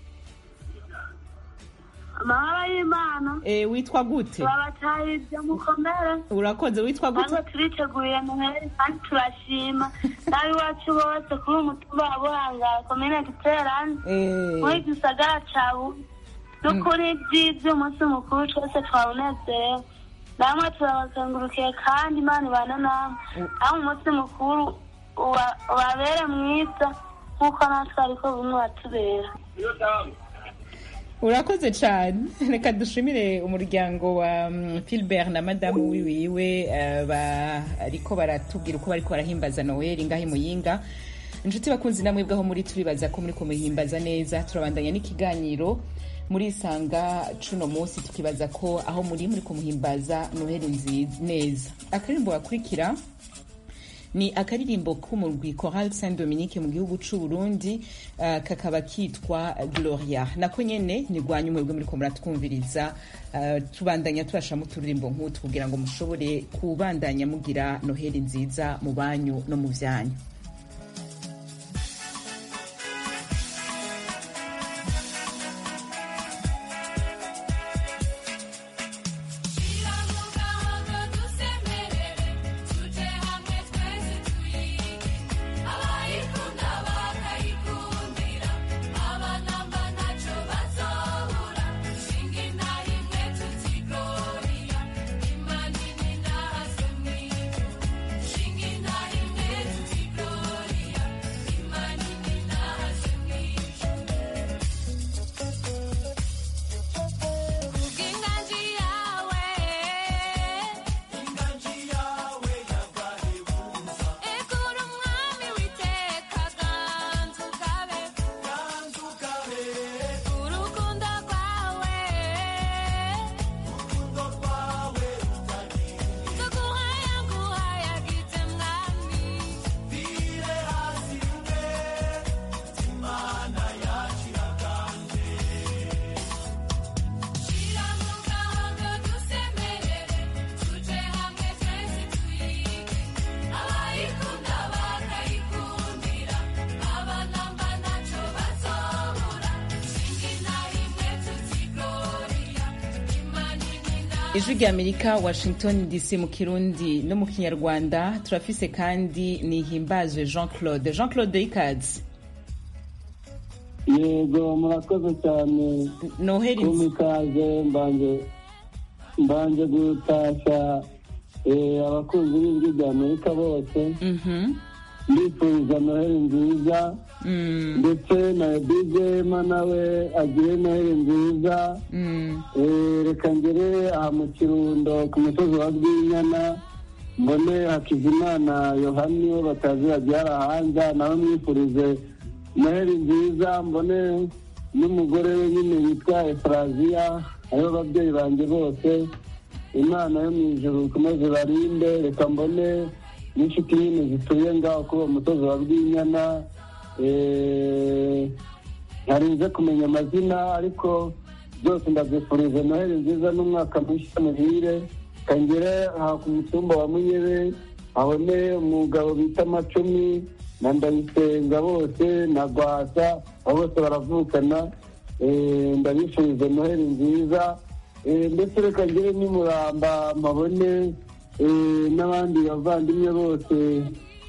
amahoro y'imana Eh, witwa gute turabatahirije mukomere urakoze witwa gute natwe turiteguye noheli kandi turashima n'ab'iwacu bose kuri umutumba wa buhangara komine giterane Eh, muri gisagara ca buye n'ukuri byiza umunsi mukuru twese twawunezerewe namwe turabazengurukiye kandi imana ibana namwe aho umunsi mukuru uba- ubabere mwiza nk'uko natwe ariko bumwe watubera urakoze cane reka dushimire umuryango wa mm, filibert na madamu wiwiwe eh, bariko baratubwira uko bariko barahimbaza noweli ngaho imuyinga inshuti bakunzi namwe bwaho muri turibaza ko muri kumuhimbaza neza turabandanya n'ikiganiro muri isanga cuno munsi tukibaza ko aho muri muri kumuhimbaza noheli nziza neza akaririmbo gakurikira ni akaririmbo k'umurwi Choral Saint Dominique mu gihugu c'u Burundi uh, kakaba kitwa Gloria nako nyene ni rwanyu mwebwe muri ko muratwumviriza uh, tubandanya tubashamo uturirimbo nk'utu kugira ngo mushobore kubandanya mugira noheli nziza mu banyu no mu vyanyu Gloria, ijwi rya amerika washington dc mu kirundi no mu kinyarwanda turafise kandi nihimbazwe jean claude jean claude ikaze yego murakoze cyane noheli kumpa ikaze mbanje mbanje gutashya eh, abakunzi b'ijwi rya amerika bose Mhm. mbifuriza noheli nziza Mm, ndetse na djma nawe agire noheli nziza mm. Eh, reka ngere aha mu kirundo ku musozi wa rwinyana mbone hakizimana yohani we batazira byarahanza nawe mwifurize noheli nziza mbone n'umugore we nyine witwa efuraziya aribo babyeyi banjye bose imana yo mu ijuru ikomeze barinde reka mbone n'inshuti nyine zituye ngaho kuri uwo musozi wa rwinyana Eh, ntarinze kumenya amazina ariko byose ndabyifurije noheli nziza n'umwaka mushya muhire kangere aha ku mutumba wa munyebe abone umugabo bita amacumi na ndayisenga bose na rwasa abo bose baravukana Eh, ndabifurije noheli nziza Eh, ndetse reka ngere n'imuramba mpabone eh, n'abandi bavandimwe bose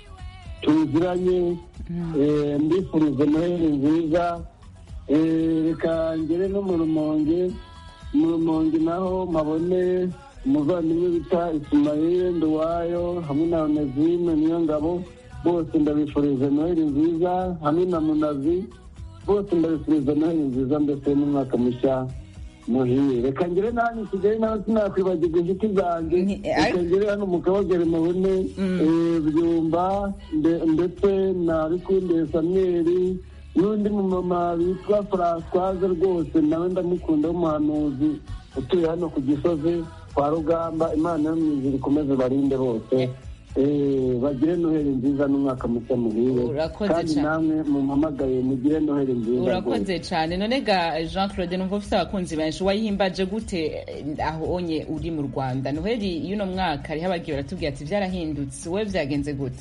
tuziranye Eh, mbifurije noheli nziza Eh, reka ngere no mu rumonge mu rumonge naho mpabone umuvandimwe bita isimayire nduwayo hamwe na onezime niyo ngabo bose ndabifurije noheli nziza hamwe na munazi bose ndabifurije noheli nziza ndetse n'umwaka mushya muhire reka ngere nanjye kigali nawe sinakwibagirwa inshuti zanjye Ni- reka ngere hano mu kabagari mubone eh, byumba nde- ndetse na bikunde samweri n'undi mumama witwa francoise rwose nawe ndamukunda w'umuhanuzi utuye hano ku gisozi kwa rugamba imana yo mu ijuru ikomeze barinde bose Eh, bagire noheli nziza n'umwaka mushya muhire Urakoze kandi cyane. namwe mumpamagaye mugire noheli nziza rwose. urakoze cyane none ga jean claude numva ufite abakunzi benshi wayihimbaje gute eh, aho onye uri mu rwanda noheli y'uno mwaka hariho abagiye baratubwira ati byarahindutse wowe byagenze gute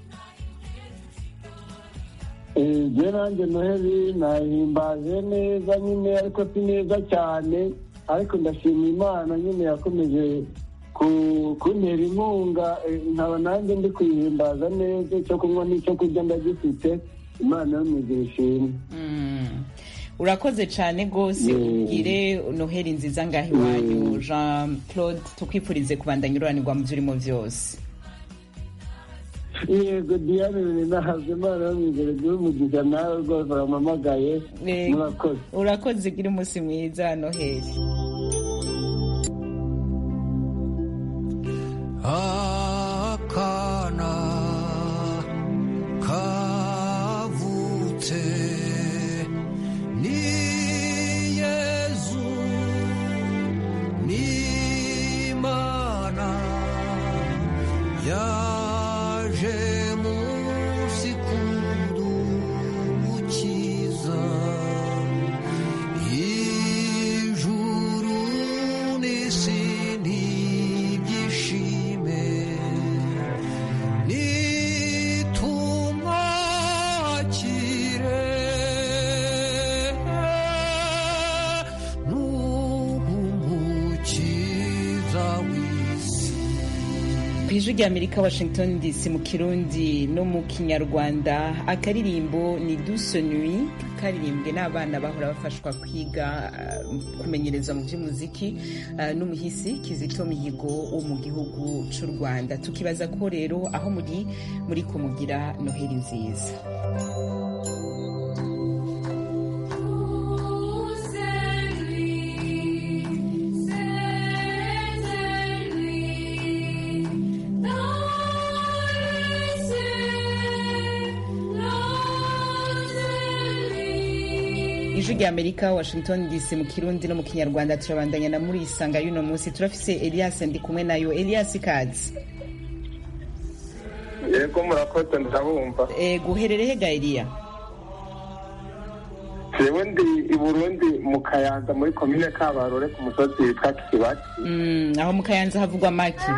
njye nanjye noheli nahimbaje neza nyine ariko si neza cyane ariko ndashima imana nyine yakomeje ku- kuntera inkunga eh, nkaba nanjye ndi kuyihimbaza neza icyo kunywa n'icyo kurya ndagifite imana yo mu ijuru ishimwe Mm. urakoze cyane rwose Mm. ugire noheli nziza ngaho iwanyu jean claude tukwifurize kubandanya ururanirwa mu byo urimo byose yego diane biri nahabwe imana yo mu ijuru igihe umugisha nawe rwose bampamagaye Yego. murakoze urakoze ugire umunsi mwiza noheli akana kavutse ni yezu ni imana yaje munsi kudukiza ijuru n'isi ntibyishime nitumwakire n'umukiza w'isi ku ijwi rya amerika washington dc mu kirundi no mu kinyarwanda akaririmbo ni duso nui karirimbwe n'abana bahora bafashwa kwiga uh, kumenyereza mu by'umuziki uh, n'umuhisi kizito mihigo wo mu gihugu cy'u rwanda tukibaza ko rero aho muri muri kumugira noheli nziza ijwi rya amerika washington dc mu kirundi no mu kinyarwanda turabandanya na muri isanga y'uno munsi turafise elias ndi kumwe nayo elias kazi yego murakoze ndabumva e, guherereye ga eliya jewe ndi i burundi mu kayanza muri komine kabarore ku musozi witwa kibati mm, aho mu kayanza havugwa maki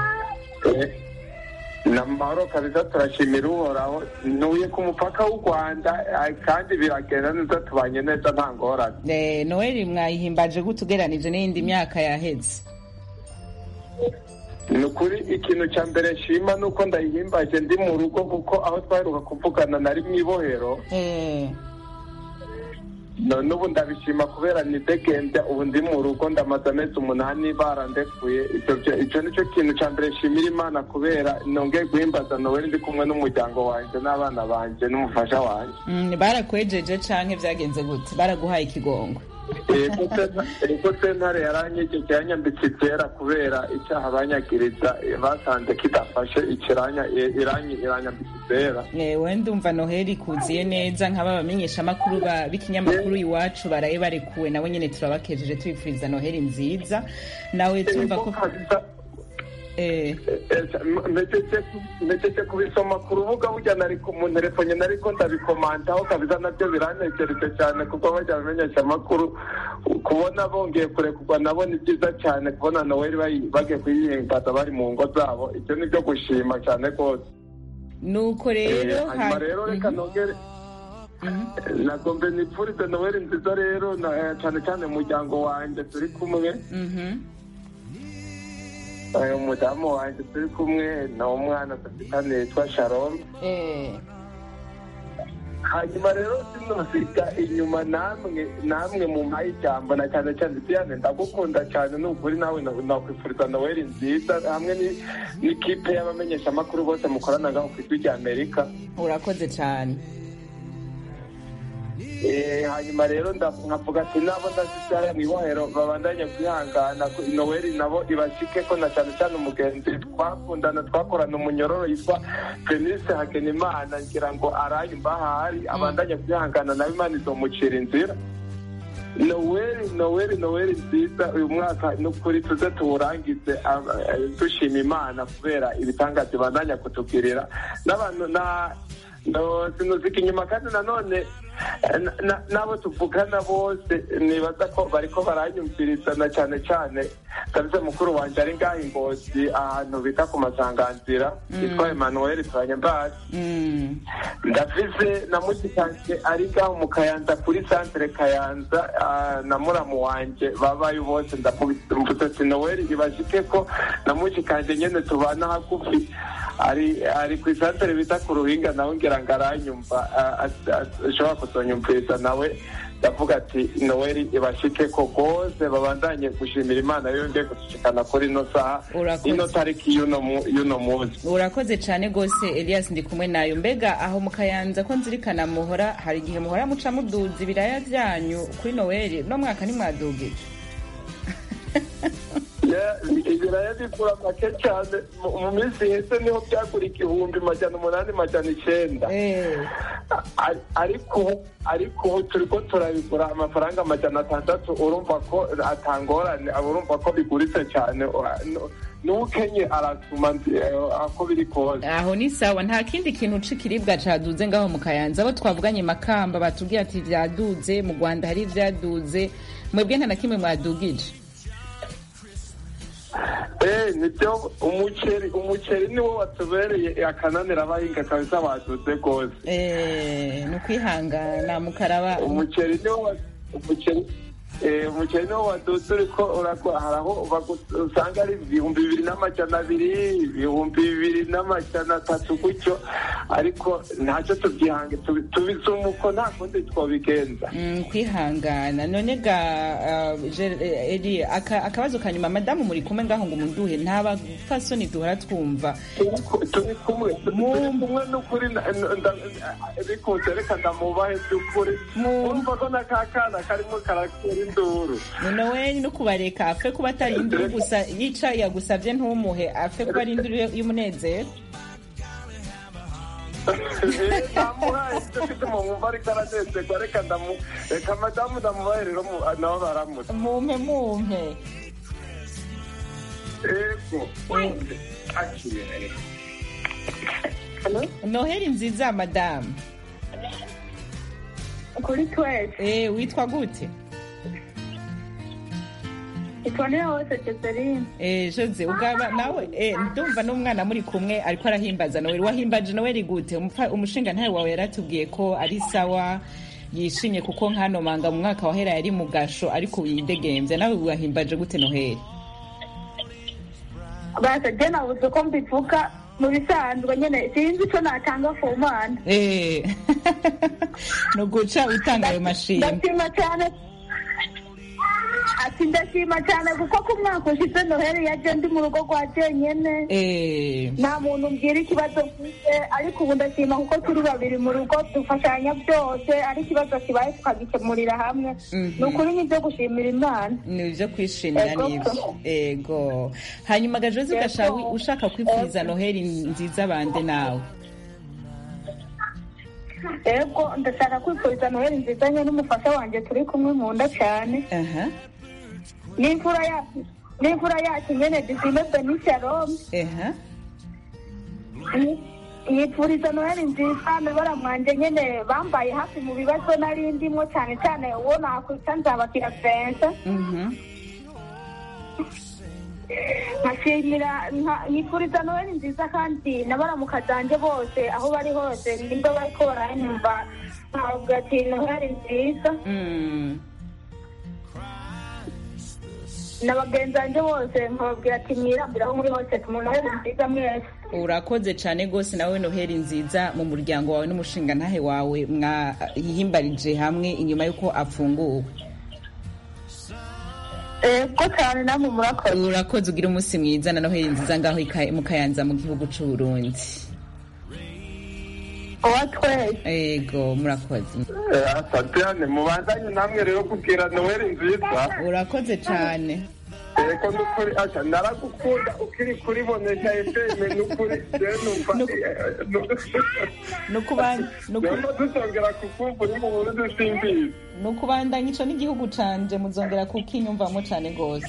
ni amahoro kabisa turashimira uhoraho ntuye ku mupaka w'u rwanda eh, kandi biragenda neza tubanye neza nta ngorane e, noheli mwayihimbaje gute ugereranije n'iyindi myaka yaheze ni ukuri ikintu cya mbere nshima ni uko ndayihimbaje ndi mu rugo kuko aho twaheruka kuvugana nari mu ibohero Eh, none ubu ndabishima kubera nidegembya ubu ndi mu rugo ndamaze amezi umunani barandekuye icyo byo- icyo ni cyo kintu cya mbere nshimira imana kubera nongeye guhimbaza noweli ndi kumwe n'umuryango wanjye n'abana banjye n'umufasha wanjye mm, barakwejeje canke vyagenze gute baraguhaye ikigongo Ego senta- ego sentare yaranyegeke yanyambitse ibyera kubera icyaha banyagiriza eh, basanze kidafashe ikiranya eh, iranyi iranyambitse ibyera Eh, we ndumva noheli kuziye neza nk'aba bamenyeshamakuru ba- b'ikinyamakuru iwacu baraye barekuwe nabo nyene turabakejeje tubifuriza noheli nziza nawe tumva ko eh, mpejeje kubisoma ku rubuga burya nari ku- mu telefone nariko ndabikomantaho kabisa nabyo biranejereje cyane kuko bajya bamenyesha amakuru kubona bongeye kurekurwa nabo ni byiza cyane kubona noweli bayi- bagiye kuyihimbaza bari mu ngo zabo ibyo ni byo gushima cyane rwose nuko rero Eh, hanyuma ha- rero reka Mhm. nongere nagombe nipfurize noweli nziza rero na- eh, cyane cyane umuryango wanjye turi kumwe Mhm. Eh, umudamu wanjye turi kumwe na umwana dufitane yitwa sharon Eh, hanyuma rero sinosiga inyuma namwe namwe mu mpaye ijambo na cyane cyane diane ndagukunda cyane ni ukuri nawe na- nakwifuriza noweli nziza hamwe ni- n'ikipe y'abamenyeshamakuru bose mukoranaga ku ijwi rya amerika urakoze cane Eh, hanyuma rero nda- nkavuga ati nabo ndazisara mu ibohero babandanye kwihangana ko noweli nabo ibashike ko na cyane cyane umugenzi twakundana twakorana umunyororo yitwa fenise hagenimana ngira ngo araye mbahari abandanye kwihangana nawe imana izomucira inzira noweli noweli noweli nziza uyu mwaka n'ukuri tuze tuwurangize aba- eh, dushima imana kubera ibitangaza ibandanya kutugirira n'abantu na no sinuzika inyuma kandi nanone eh, na- na- n'abo tuvugana bose nibaza ko bariko baranyumviriza na cyane cyane kabisa mukuru wanje ari ngaho ingozi ahantu bita ku masanganzira yitwa emmanuel turanyembazi Mm. ndafise na mushikanje ari ngaho mu kayanza kuri santere kayanza ah, na muramu wanje babayo bose ndavuze ati noweli ibashike ko na mushikanje nyene tubana hagufi ari ari ku isantere bita ku ruhinga nawe ngira ngo aranyumva ah, as- as- ashobora kuzonyumviriza nawe ndavuga ati noweli ibashike ko rwose babandanye gushimira imana yongeye kudushikana kuri ino saha Urakoze. ino tariki y'uno mu- y'uno munsi urakoze cane gose elias ndi kumwe nayo mbega aho mu kayanza ko nzirikana muhora hari igihe muhora muca muduza ibiraya vyanyu kuri noweli no mwaka ntimwadugije Ya, ibiraya bigura make cyane mu mu minsi iheze niho byagura igihumbi majana umunani majana icenda Eh, Ari- ariko ubu- ariko ubu turiko turabigura amafaranga amajana atandatu urumva ko atangorane aba urumva ko biguritse cyane Ura- nu- n'ukenye arasuma nzi- eh, ako biri kose aho ni sawa nta kindi kintu c'ikiribwa caduze ngaho mu kayanza abo twavuganye makamba batubwiye ati vyaduze mu rwanda hari ivyaduze mwebwe nta na kimwe mwadugije Eh, nibyo umuceri umuceri niwo watubereye akananira abahinga kabisa baduze rwose Eh, ni ukwihangana mukaraba umuceri niwo wa- umuceri eh, umuceri niwo waduze uriko urakora hari aho bagu- usanga ari ibihumbi bibiri n'amajana abiri ibihumbi bibiri n'amajana atatu gutyo ariko ntacyo tubyihange tubi- tubisuma uko nta kundi twobigenza Mm, kwihangana none ga uh, Ger- eh, Eli aka- akabazo ka nyuma madamu muri kumwe ngaho ngo munduhe nta bafasoni duhora twumva turi ku- turi kumwe turi kumwe n'ukuri na- na- nda- bikunze reka ndamubahe by'ukuri urumva ko n'akakana karimo karatera induru nowe no kubareka apfe kuba atari induru gusa yica yagusabye ntumuhe apfe kuba ari induru y'umunezero Eh, namuhaye icyo mfite mu mwumva ariko aranezerwa reka ndamu reka madamu ndamubahe rero mu- nabo baramutse mumpe mumpe ego akire noheli nziza madamu kuri twese eh witwa gute itonera hose Joseline eh Jose ugaba nawe eh ndumva n'umwana muri kumwe ariko arahimbaza Noel wahimbaje Noel gute Umupfa- umushinga ntawe wawe yaratubwiye ko ari sawa yishimye kuko nkano manga mu mwaka wahera yari mu gasho ariko yidegembye nawe wahimbaje gute Noheli basa je nabuze uko mbivuga mu bisanzwe nyene sinzi ico natanga ku mana Eh. ni uguca utanga ayo mashimwe ndashima cyane ati ndashima cyane kuko ku mwaka ushize noheli yaje ndi mu rugo rwa jenyene Eh. nta muntu mbwira ikibazo mfite ariko ubu ndashima kuko turi babiri mu rugo dufashanya byose ari ikibazo kibaye tukagikemurira hamwe Mhm. ni ukuri ni ibyo gushimira imana ni ibyo kwishimira Ego. n'ibyo ego hanyuma gajozi gashawi ushaka kwifuriza noheli nziza bande nawe ego ndashaka kwifuriza noheli nziza nye n'umufasha wanjye turi kumwe mu nda cyane aha n'imfura yacu n'imfura yacu nyene dusime benishalome aha yipfuriza noheli nziza mibara mwanje nyene bambaye hafi mu bibazo nari ndimwo cyane cyane uwo nakwita nzabakira fensa Mhm. nkashimira nka- nyipfuriza noheli nziza kandi n'abaramuka zanje bose aho bari hose nimba bariko baranyumva nkavuga ati noheli nziza Mm. na bagenzi banje bose nkababwira ati mwirambire aho muri hose mu noheli nziza mwese urakoze cyane rwose nawe noheli nziza mu muryango wawe n'umushinga ntahe wawe mwahimbarije hamwe inyuma y'uko afunguwe ego cyane namwe murakoze urakoze ugira umunsi mwiza na noheli nziza ngaho ika- mu kayanza mu gihugu cy'u Burundi uwa twese ego murakoze satiyane mubandanye namwe rero kubwira noweli nziza urakoze cyane eko nukuri asha naragukunda ukiri kuribonesha efeme nukuri rero numva rero dusongera kukumva uri mu burundi simbizi ni ukubandanya ico n'igihugu canje muzongera kukinyumvamo cyane rwose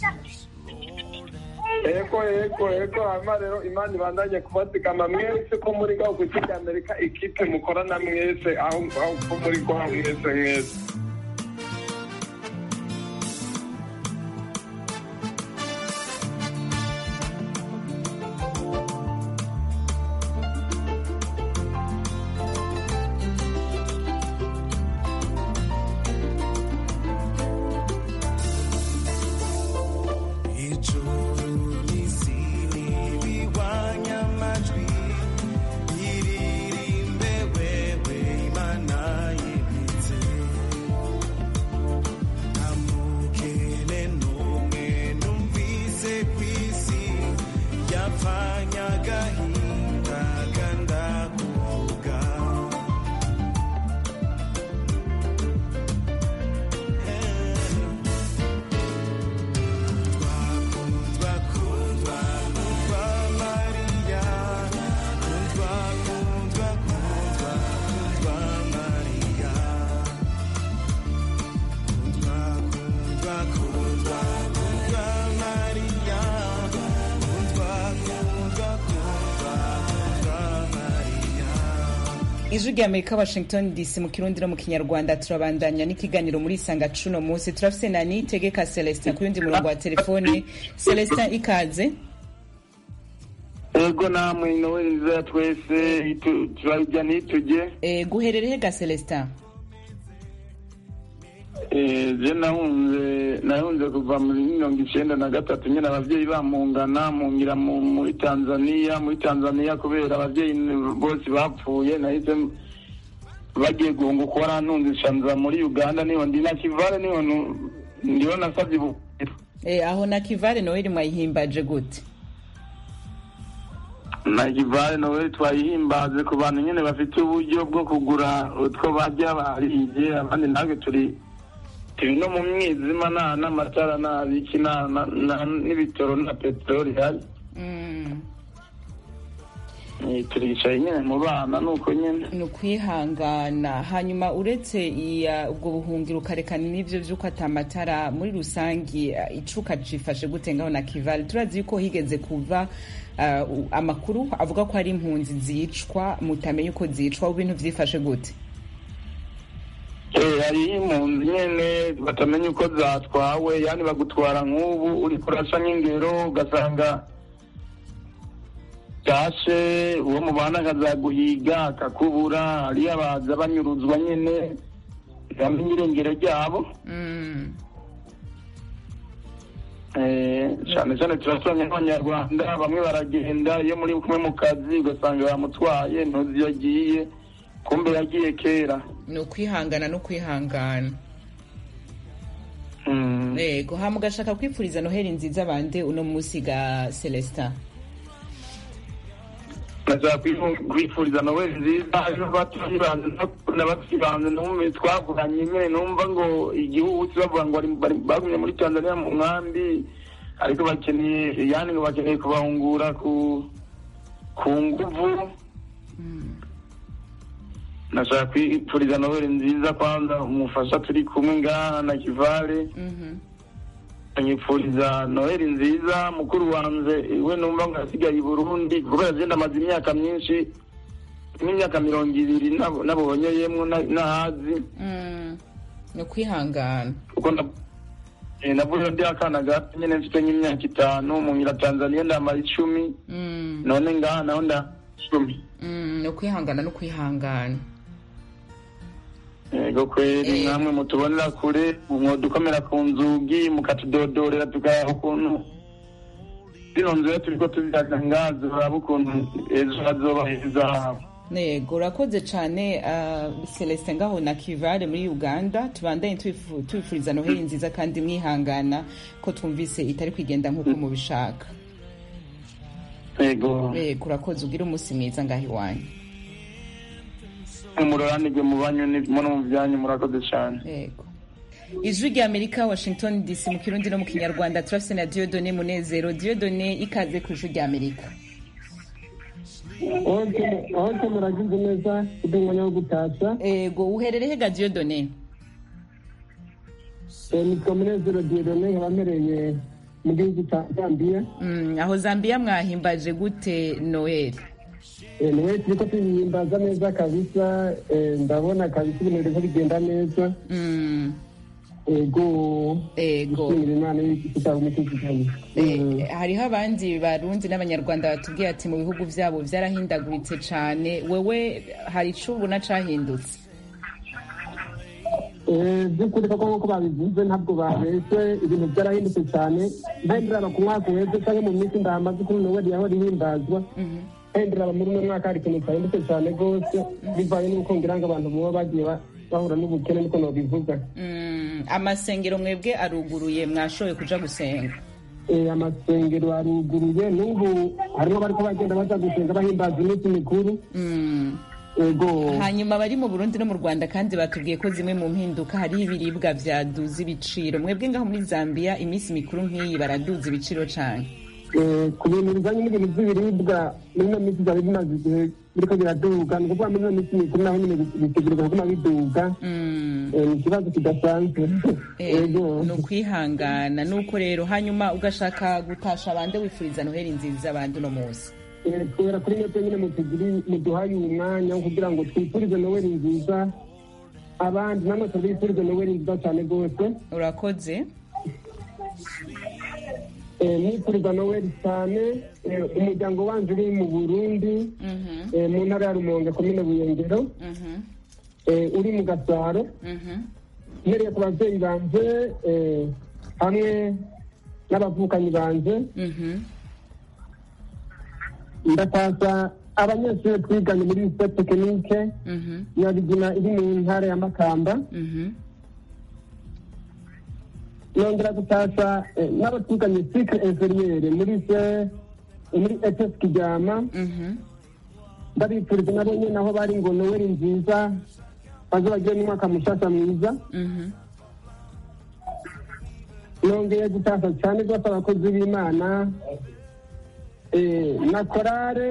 ego ego ego hama rero imana ibandanye kubatigama mwese ko muri gaho ku isi amerika ikipe mukorana mwese aho aho ko muri gaho mwese mwese ijuru n'isi ntibihwanye amajwi iririmbe wewe imana yibitse nta mukene n'umwe numvise ku isi yapfanye agahinda kandakuvuga kundwa kundwa kundwa mariya kundwa kundwa kundwa kundwa mariya kundwa kundwa kundwa kundwa mariya kundwa kundwa kundwa kundwa mariya ijwi rya amerika washington dc mu kirundi no mu kinyarwanda turabandanya n'ikiganiro muri isanga cuno munsi turafise na nitegeka celestin ku yundi murongo wa telefone celestin ikaze ego namwe noweli nziza twese itu- turarya ntitujye Eh, guherereye ga celestin Eh, je nahunze nahunze kuva muri mirongo icenda na gatatu nyine abavyeyi bamungana mungira mu- muri tanzania muri tanzania kubera abavyeyi n- bose bapfuye nahise m- bagiye guhunguka warantunze shanza muri uganda niho ndi na kivale niho nu- ndiho nasavye ubuhungiro Eh, aho na kivale noheli mwayihimbaje gute na kivale nawe twayihimbaze ku bantu nyine bafite uburyo bwo kugura utwo barya bariye abandi natwe turi turi no mu mwijima nta n'amatara nta biki nta na- na- n'ibitoro na peteroli ihari Eh, turicaye nyine mu bana nuko nyine ni ukwihangana hanyuma uretse iya ubwo buhungiro ukarekana n'ivyo vy'uko atamatara muri rusangi eh, icuka cifashe gute ngaho na kivale turazi yuko higeze kuva eh, u- amakuru avuga ko hari impunzi zicwa mutamenya uko zicwa ubu ibintu vyifashe gute Eh, hariho impunzi nyene batamenya uko zatwawe yani bagutwara nk'ubu uri kurasa nk'ingero ugasanga tashe uwo mubana akazaguhiga akakubura hariyo abaza banyuruzwa nyene bamenya irengero ryabo Eh, cyane cyane turasanye nk'abanyarwanda bamwe baragenda iyo muri kumwe mu kazi ugasanga bamutwaye ntuzi iyo agiye kumbe yagiye kera ni ukwihangana no kwihangana yego hama ugashaka kwifuriza noheli nziza bande uno munsi ga celestin nashaka kwifuriza noweli nziza n'abatuyibanze numve twavuganye nyine numva ngo igihugu bavuga ngo bari- bari- bagumye muri tanzania mu nkambi ariko bakeneye yani ngo bakeneye kubahungura ku ku nguvu nashaka kwifuriza noweli nziza kwanza umufasha turi kumwe ngaha na kivale anyifuriza noheli nziza mukuru wanjye we numva ngo yasigaye i burundi kubera agenda amaze imyaka myinshi nk'imyaka mirongo ibiri nab- nabonyeyemo na- nahazi ni ukwihangana kuko na- eh, navuye ndi akana gato nyine mfite nk'imyaka itanu munyira tanzania ndamara icumi Mm, none ngaha naho nda icumi mm, ni ukwihangana no kwihangana yego kweri namwe mutubonera kure mwodukomera ku nzugi mukatudodorera tukaraba ukuntu zino nzira turiko tuzihaga ngazo uraba ukuntu ejo hazoba heza habo yego urakoze cyane ah, celestin ngaho na kivale muri uganda tubandanye tubifu- tubifuriza noheli nziza kandi mwihangana ko twumvise itari kwigenda nk'uko mubishaka yego yego urakoze ugire umunsi mwiza ngaho iwanyu umuroranirwe mu banyu no mu byanyu murakoze cyane yego ijwi rya amerika washington dc mu kirundi no mu kinyarwanda turafise na diodone munezero diodone ikaze ku ijwi rya amerika aho se muragize neza kugira umwanya wo gutashya yego uherereye ga diodone nitwa munezero diodone nkaba mpereye mu gihugu cya zambiya Mm, aho zambia mwahimbaje gute noel niwe turiko tuyihimbaza neza kabisa eh, ndabona kabisa ibintu biriko bigenda neza Mm, ego ego gushimira imana y'igitabo umutekano Eh, hariho abandi barundi n'abanyarwanda batubwiye ati mu bihugu byabo byarahindaguritse cyane wewe hari ico ubona cahindutse by'ukuri koko nk'uko babivuze ntabwo babeshye ibintu byarahindutse cyane ntahindiraba ku mwaka uheze cyangwa mu minsi ndahamaze kuri noweli yahora ihimbazwa ntahindiraba muri uno mwaka hari ikintu cyahindutse cyane rwose bivanye n'uko ngira ngo abantu baba bagiye ba- bahura n'ubukene niko nobivuga Mm, amasengero mwebwe aruguruye mwashoboye kuja gusenga Eh, amasengero aruguruye n'ubu harimo bariko bagenda baza gusenga bahimbaza iminsi mikuru Mm. ego hanyuma abari mu burundi no mu rwanda kandi batubwiye ko zimwe mu mpinduka hariho ibiribwa vyaduza ibiciro mwebwe ngaho muri zambia iminsi mikuru nk'iyi baraduza ibiciro cane Eh, ku bintu bijanye n'ibintu by'ibiribwa muri ino minsi byari bimaze igihe biriko biraduga ni ukuvuga muri ino minsi mikuru naho nyine bitegereza kuguma biduga Eh, ni ikibazo kidasanzwe ego ni ukwihangana nuko rero hanyuma ugashaka gutasha bande wifuriza noheli nziza bande uno munsi Eh, kubera kuri mwebwe nyine mutugiri- muduhaye uyu mwanya wo kugira ngo twifurize noweli nziza abandi namwe tubifurize noweli nziza cyane rwose urakoze Eh, nifuriza noweli cyane eh, umuryango wanje uri mu burundi eh, mu ntara ya rumonge komine buyengero eh, uri mu gasaro mpereye ku babyeyi banje eh, hamwe n'abavukanyi banje ndataza abanyeshuri twiganye muri lycée tekinike nyabigina iri mu ntara ya makamba nongera gutasha eh, n'abo twiganye cycle inferiere muri se muri ETS Kiryama ndabifuriza nabo nyine aho bari ngo noweli nziza baze bagire n'umwaka mushasha mwiza nongeye gutasha cyane rwose abakozi b'imana eh, na korale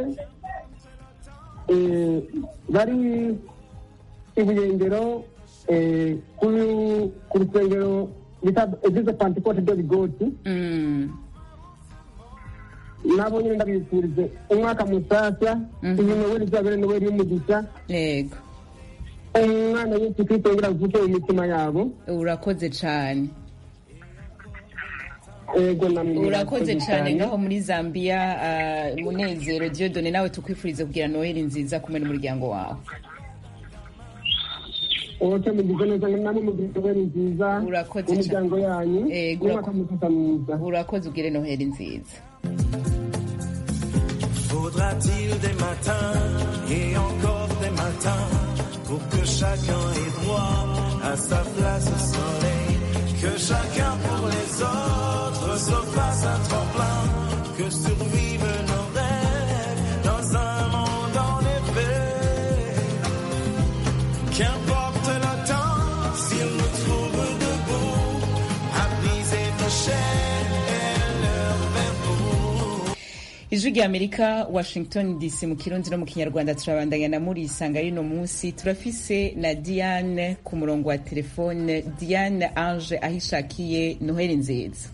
eh, bari ibuyengero eh, ku- ku rusengero bita eglise pentecote de bigoti nabo nyine ndabifurize umwaka musasa iyi noweli izabere noweli y'umugisha yego umwana yesu kristo yongera avuke mu mitima yabo urakoze cane ego namwe urakoze cyane ngaho muri zambia ah, munezero diodone nawe tukwifurize kugira noheli nziza kumwe n'umuryango wawe wote mugize neza namwe mugize noheli nziza urakoze mu miryango yanyu Ego, n'umwaka mwiza mwiza urakoze ugire noheli nziza Faudra-t-il des matins et encore des matins pour que chacun ait droit à sa place au soleil Que chacun pour les autres se fasse un tremplin Que survivent nos rêves dans un monde en effet Qu'importe le temps s'il nous trouve debout À briser nos chaînes et leur verrou ijwi rya amerika washington dc mu kirundi no mu kinyarwanda turabandanya na muri isanga y'uno munsi turafise na diane ku murongo wa telefone diane ange aho ishakiye noheli nziza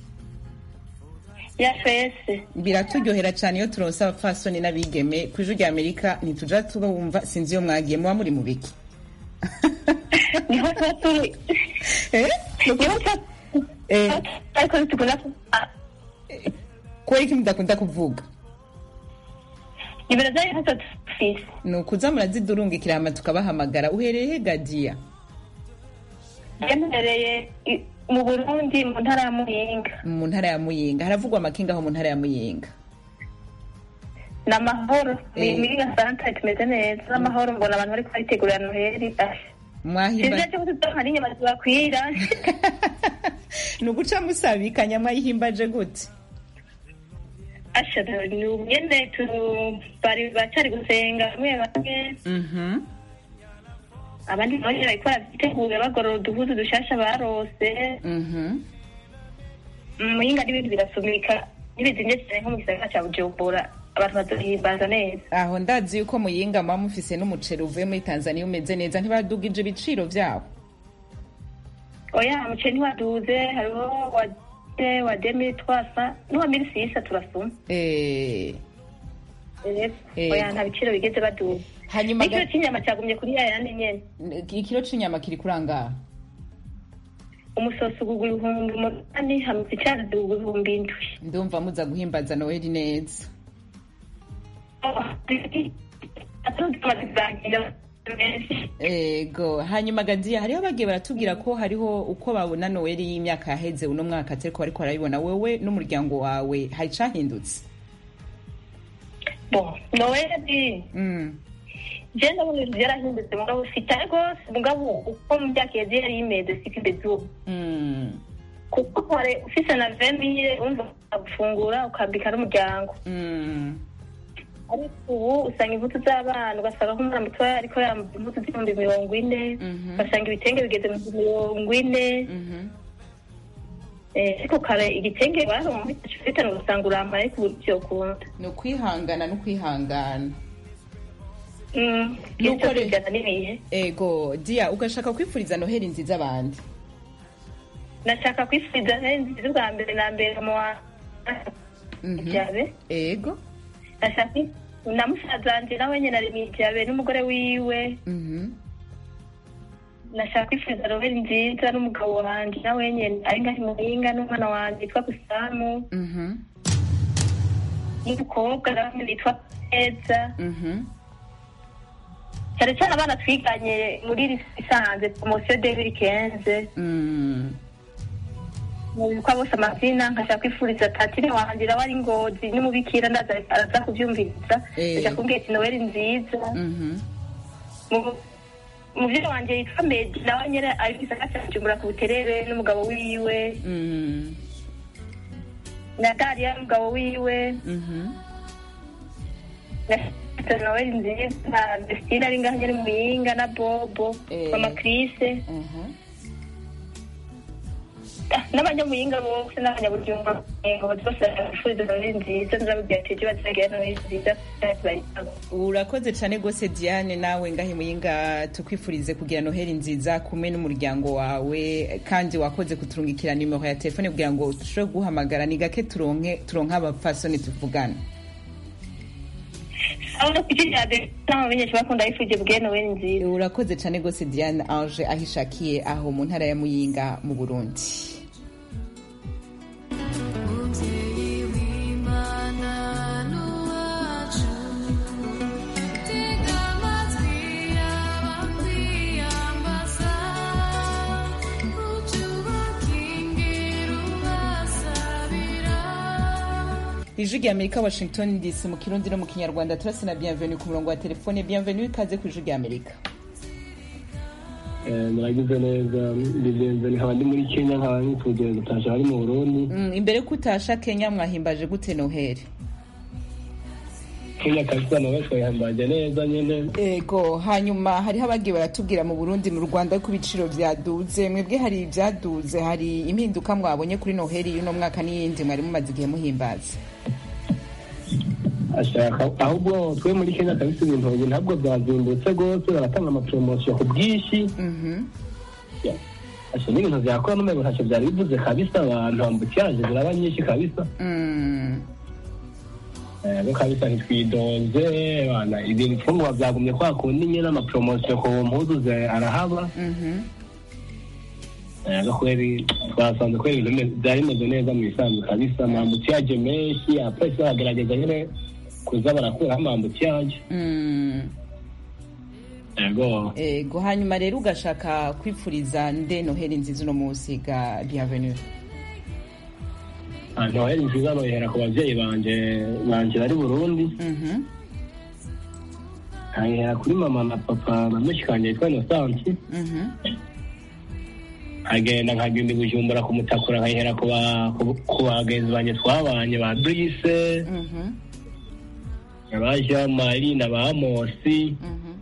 ya fese biraturyohera cyane iyo turonse abapfasoni n'abigeme ku ijwi rya amerika ntituja tubumva sinzi iyo mwagiye muba muri mu biki niho tuba turi niho tuba ariko ntitugomba kubera iki mudakunda kuvuga nimero zayo ntacyo dufise ni ukuza murazidurungikira hama tukabahamagara uhereye he gadiya byemerereye i- mu burundi mu ntara ya muyinga mu ntara ya muyinga haravugwa amakinga aho mu ntara ya muyinga ni amahoro Eh. muyinga santare tumeze neza n'amahoro mbona abantu bari kubayitegurira noheli asha mwahimba sinzi cyo kutudoha n'inyama zibakwira ni uguca musabikanya mwayihimbaje gute asha ni umwene tu bari bacari gusenga bamwe bamwe Mhm. abandi nabo nyene bariko baravitegura bagorora uduhuzu dushasha barose Mhm. muyinga n'ibintu birasumika ntibizimye cyane nko mu gisagara ca bujumbura abantu bazohimbaza neza aho ndazi yuko muyinga muba mufise n'umuceri uvuye muri tanzania umeze neza ntibadugije ibiciro vyabo oya umuceri ntiwaduze hariho wa de wa demi twasa n'uwa mili sisa turasuma Eh, Eh. oya nta biciro bigeze baduza hanyuma n'ikiro ga- c'inyama cagumye kuri ya yandi nyene ikiro c'inyama kiri kurangaha umusosi ugugwa ibihumbi umunani hama icazi zigugwa ibihumbi indwi ndumva muza guhimbaza noheli neza ego hanyuma gadiya hariho bagiye baratubwira ko hariho uko babona noweli y'imyaka yaheze uno mwaka atari ko bariko barabibona wewe n'umuryango wawe hari icahindutse bon noweli Mm. je ndabona ibintu vyarahindutse mugabo sitare rwose mugabo uko mu myaka yagiye yari imeze siko imeze ubu Mm. kuko kare ufise na vemire umva gufungura ukambika n'umuryango Mm. ariko ubu usanga impuzu z'abana ugasanga nk'umwana mutoya ariko yambaye impuzu z'ibihumbi mirongo ine ugasanga ibitenge bigeze mu bihumbi mirongo ine Eh, ariko kare igitenge baronka bitanu ugasanga urambaye ariko ubu vyokunda ni ukwihangana no kwihangana Mm, Nuko ivyo re- bijana n'ibihe ego diya ugashaka kwifuriza noheli nziza abandi nashaka kwifuriza noheli nziza ubwa mbere na mbere mu wa jabe ego nashaka na musaza wanje nawe nyene ari mwijabe n'umugore wiwe Mhm. nashaka kwifuriza noheli nziza n'umugabo wanje nawe nyene ari ngaho muhinga n'umwana wanje yitwa gusamu Mhm. n'umukobwa nawe nyene yitwa neza Mhm. cyane cyane abana twiganye muri isanze promosiyo debiri kenze Mm. mubikwa bose amazina nkashaka kwifuriza tatine wanje nawe ari ngozi n'umubikira ndaza araza kuvyumviriza Eh. ndashaka kumbwira ati noweli nziza Mhm. Mu- umuvyeyi wanje yitwa medi nawe nyene ari gisaka ca bujumbura ku buterere n'umugabo wiwe Mm. na dariya n'umugabo wiwe Mhm. na noweli nziza na desitine ari ngaho nyene muyinga na bobo Eh. mama krise Mhm. n'abanyamuyinga bose n'abanyabujumbura ngo bose bifuriza noweli nziza nzababwira ati ejo bazagira noweli nziza kandi bayitanga urakoze cyane rwose diane nawe ngahe muyinga tukwifurize kugira noheli nziza kumwe n'umuryango wawe kandi wakoze kuturungikira nimero ya telefone kugira ngo dushobore guhamagara ni gake turonke turonke abapfasoni tuvugana aho no kuki cyane n'abamenyesha bakunda bifuje bwe noweli nziza urakoze cyane rwose diane ange aho ishakiye aho mu ntara ya muyinga mu burundi Tega amatwi y'abakwiye ijwi rya amerika washington dc mu kirundi no mu kinyarwanda turase na bienvenue ku murongo wa telefone bienvenue ikaze ku ijwi rya amerika muragize neza bigenze nkaba ndi muri kenya nkaba nituje gutasha bari mu burundi Mm, imbere ko utasha kenya mwahimbaje gute noheli kenya kabisa nawe twayihambanje neza nyene ego hanyuma hariho abagiye baratubwira mu burundi mu rwanda ko ibiciro byaduze mwebwe hari ibyaduze hari impinduka mwabonye kuri noheli y'uno mwaka n'iyindi mwari mumaze igihe muhimbaza ashaka ahubwo twe muri kenya kabisa ibintu ubu ntabwo byazimbutse rwose baratanga amapromosiyo ku bwinshi asha n'ibintu byakora n'umwe ntacyo byari bivuze kabisa abantu ambutiyaje ziraba nyinshi kabisa ego kabisa ntitwidoze bana ibintu ifunguro byagumye kwa kundi nyine amapromosiyo ku mpuzu ze arahaba ego kweri twasanze kweri ibintu bime- byari bimeze neza mu bisanzwe kabisa amambutiyaje menshi abapolisi baragerageza nyine kuza barakuraho amambutiyaje Mm. ego ego hanyuma rero ugashaka kwipfuriza nde noheli nziza uno munsi ga bienvenue Ah, noheli nziza nohera ku babyeyi banje banje bari burundi Mhm. nkayihera kuri mama na papa na mushikanje yitwa inosansi Mhm. nkagenda nkagenda i bujumbura kumutakura nkayihera ku ba- ku- ku bagenzi banje twabanye ba brise Mhm. aba jean marie na ba amosi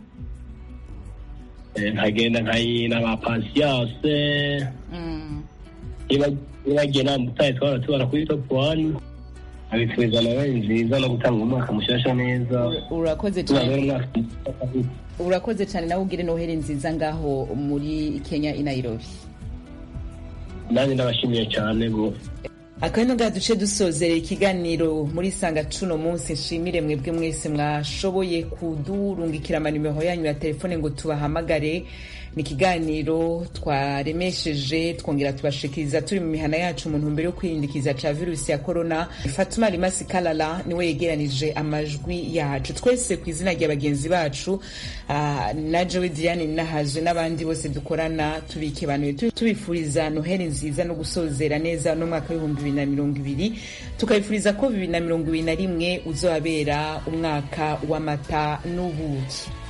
Eh, nkagenda nkayina ba pasiyanse Mm. nibagiye nta mutaye twara tubara kuri top one abifuriza nawe nziza no gutanga umwaka mushasha neza urakoze tuzabere cyane umwaka mwiza. urakoze cyane nawe ugire noheli nziza ngaho muri kenya i nairobi nanjye ndabashimiye cyane rwose akabino ngaha duce dusozerera ikiganiro muri sanga cuno munsi nshimire mwebwe mwese mwashoboye kudurungikira amanimero yanyu ya telefone ngo tubahamagare ni ikiganiro twaremesheje twongera tubashikiriza turi mu mihana yacu mu ntumbero yo kwirindikiza ca virusi ya korona fatuma rimasi kalala niwe yegeranije amajwi yacu twese ku izina rya bagenzi bacu ah, na jowe diane nahazwe n'abandi bose dukorana tubikebanuye tu- tubifuriza noheli nziza no gusozera neza n'umwaka w'ibihumbi bibiri na mirongo ibiri tukabifuriza ko bibiri na mirongo ibiri na rimwe uzabera umwaka w'amata n'ubuki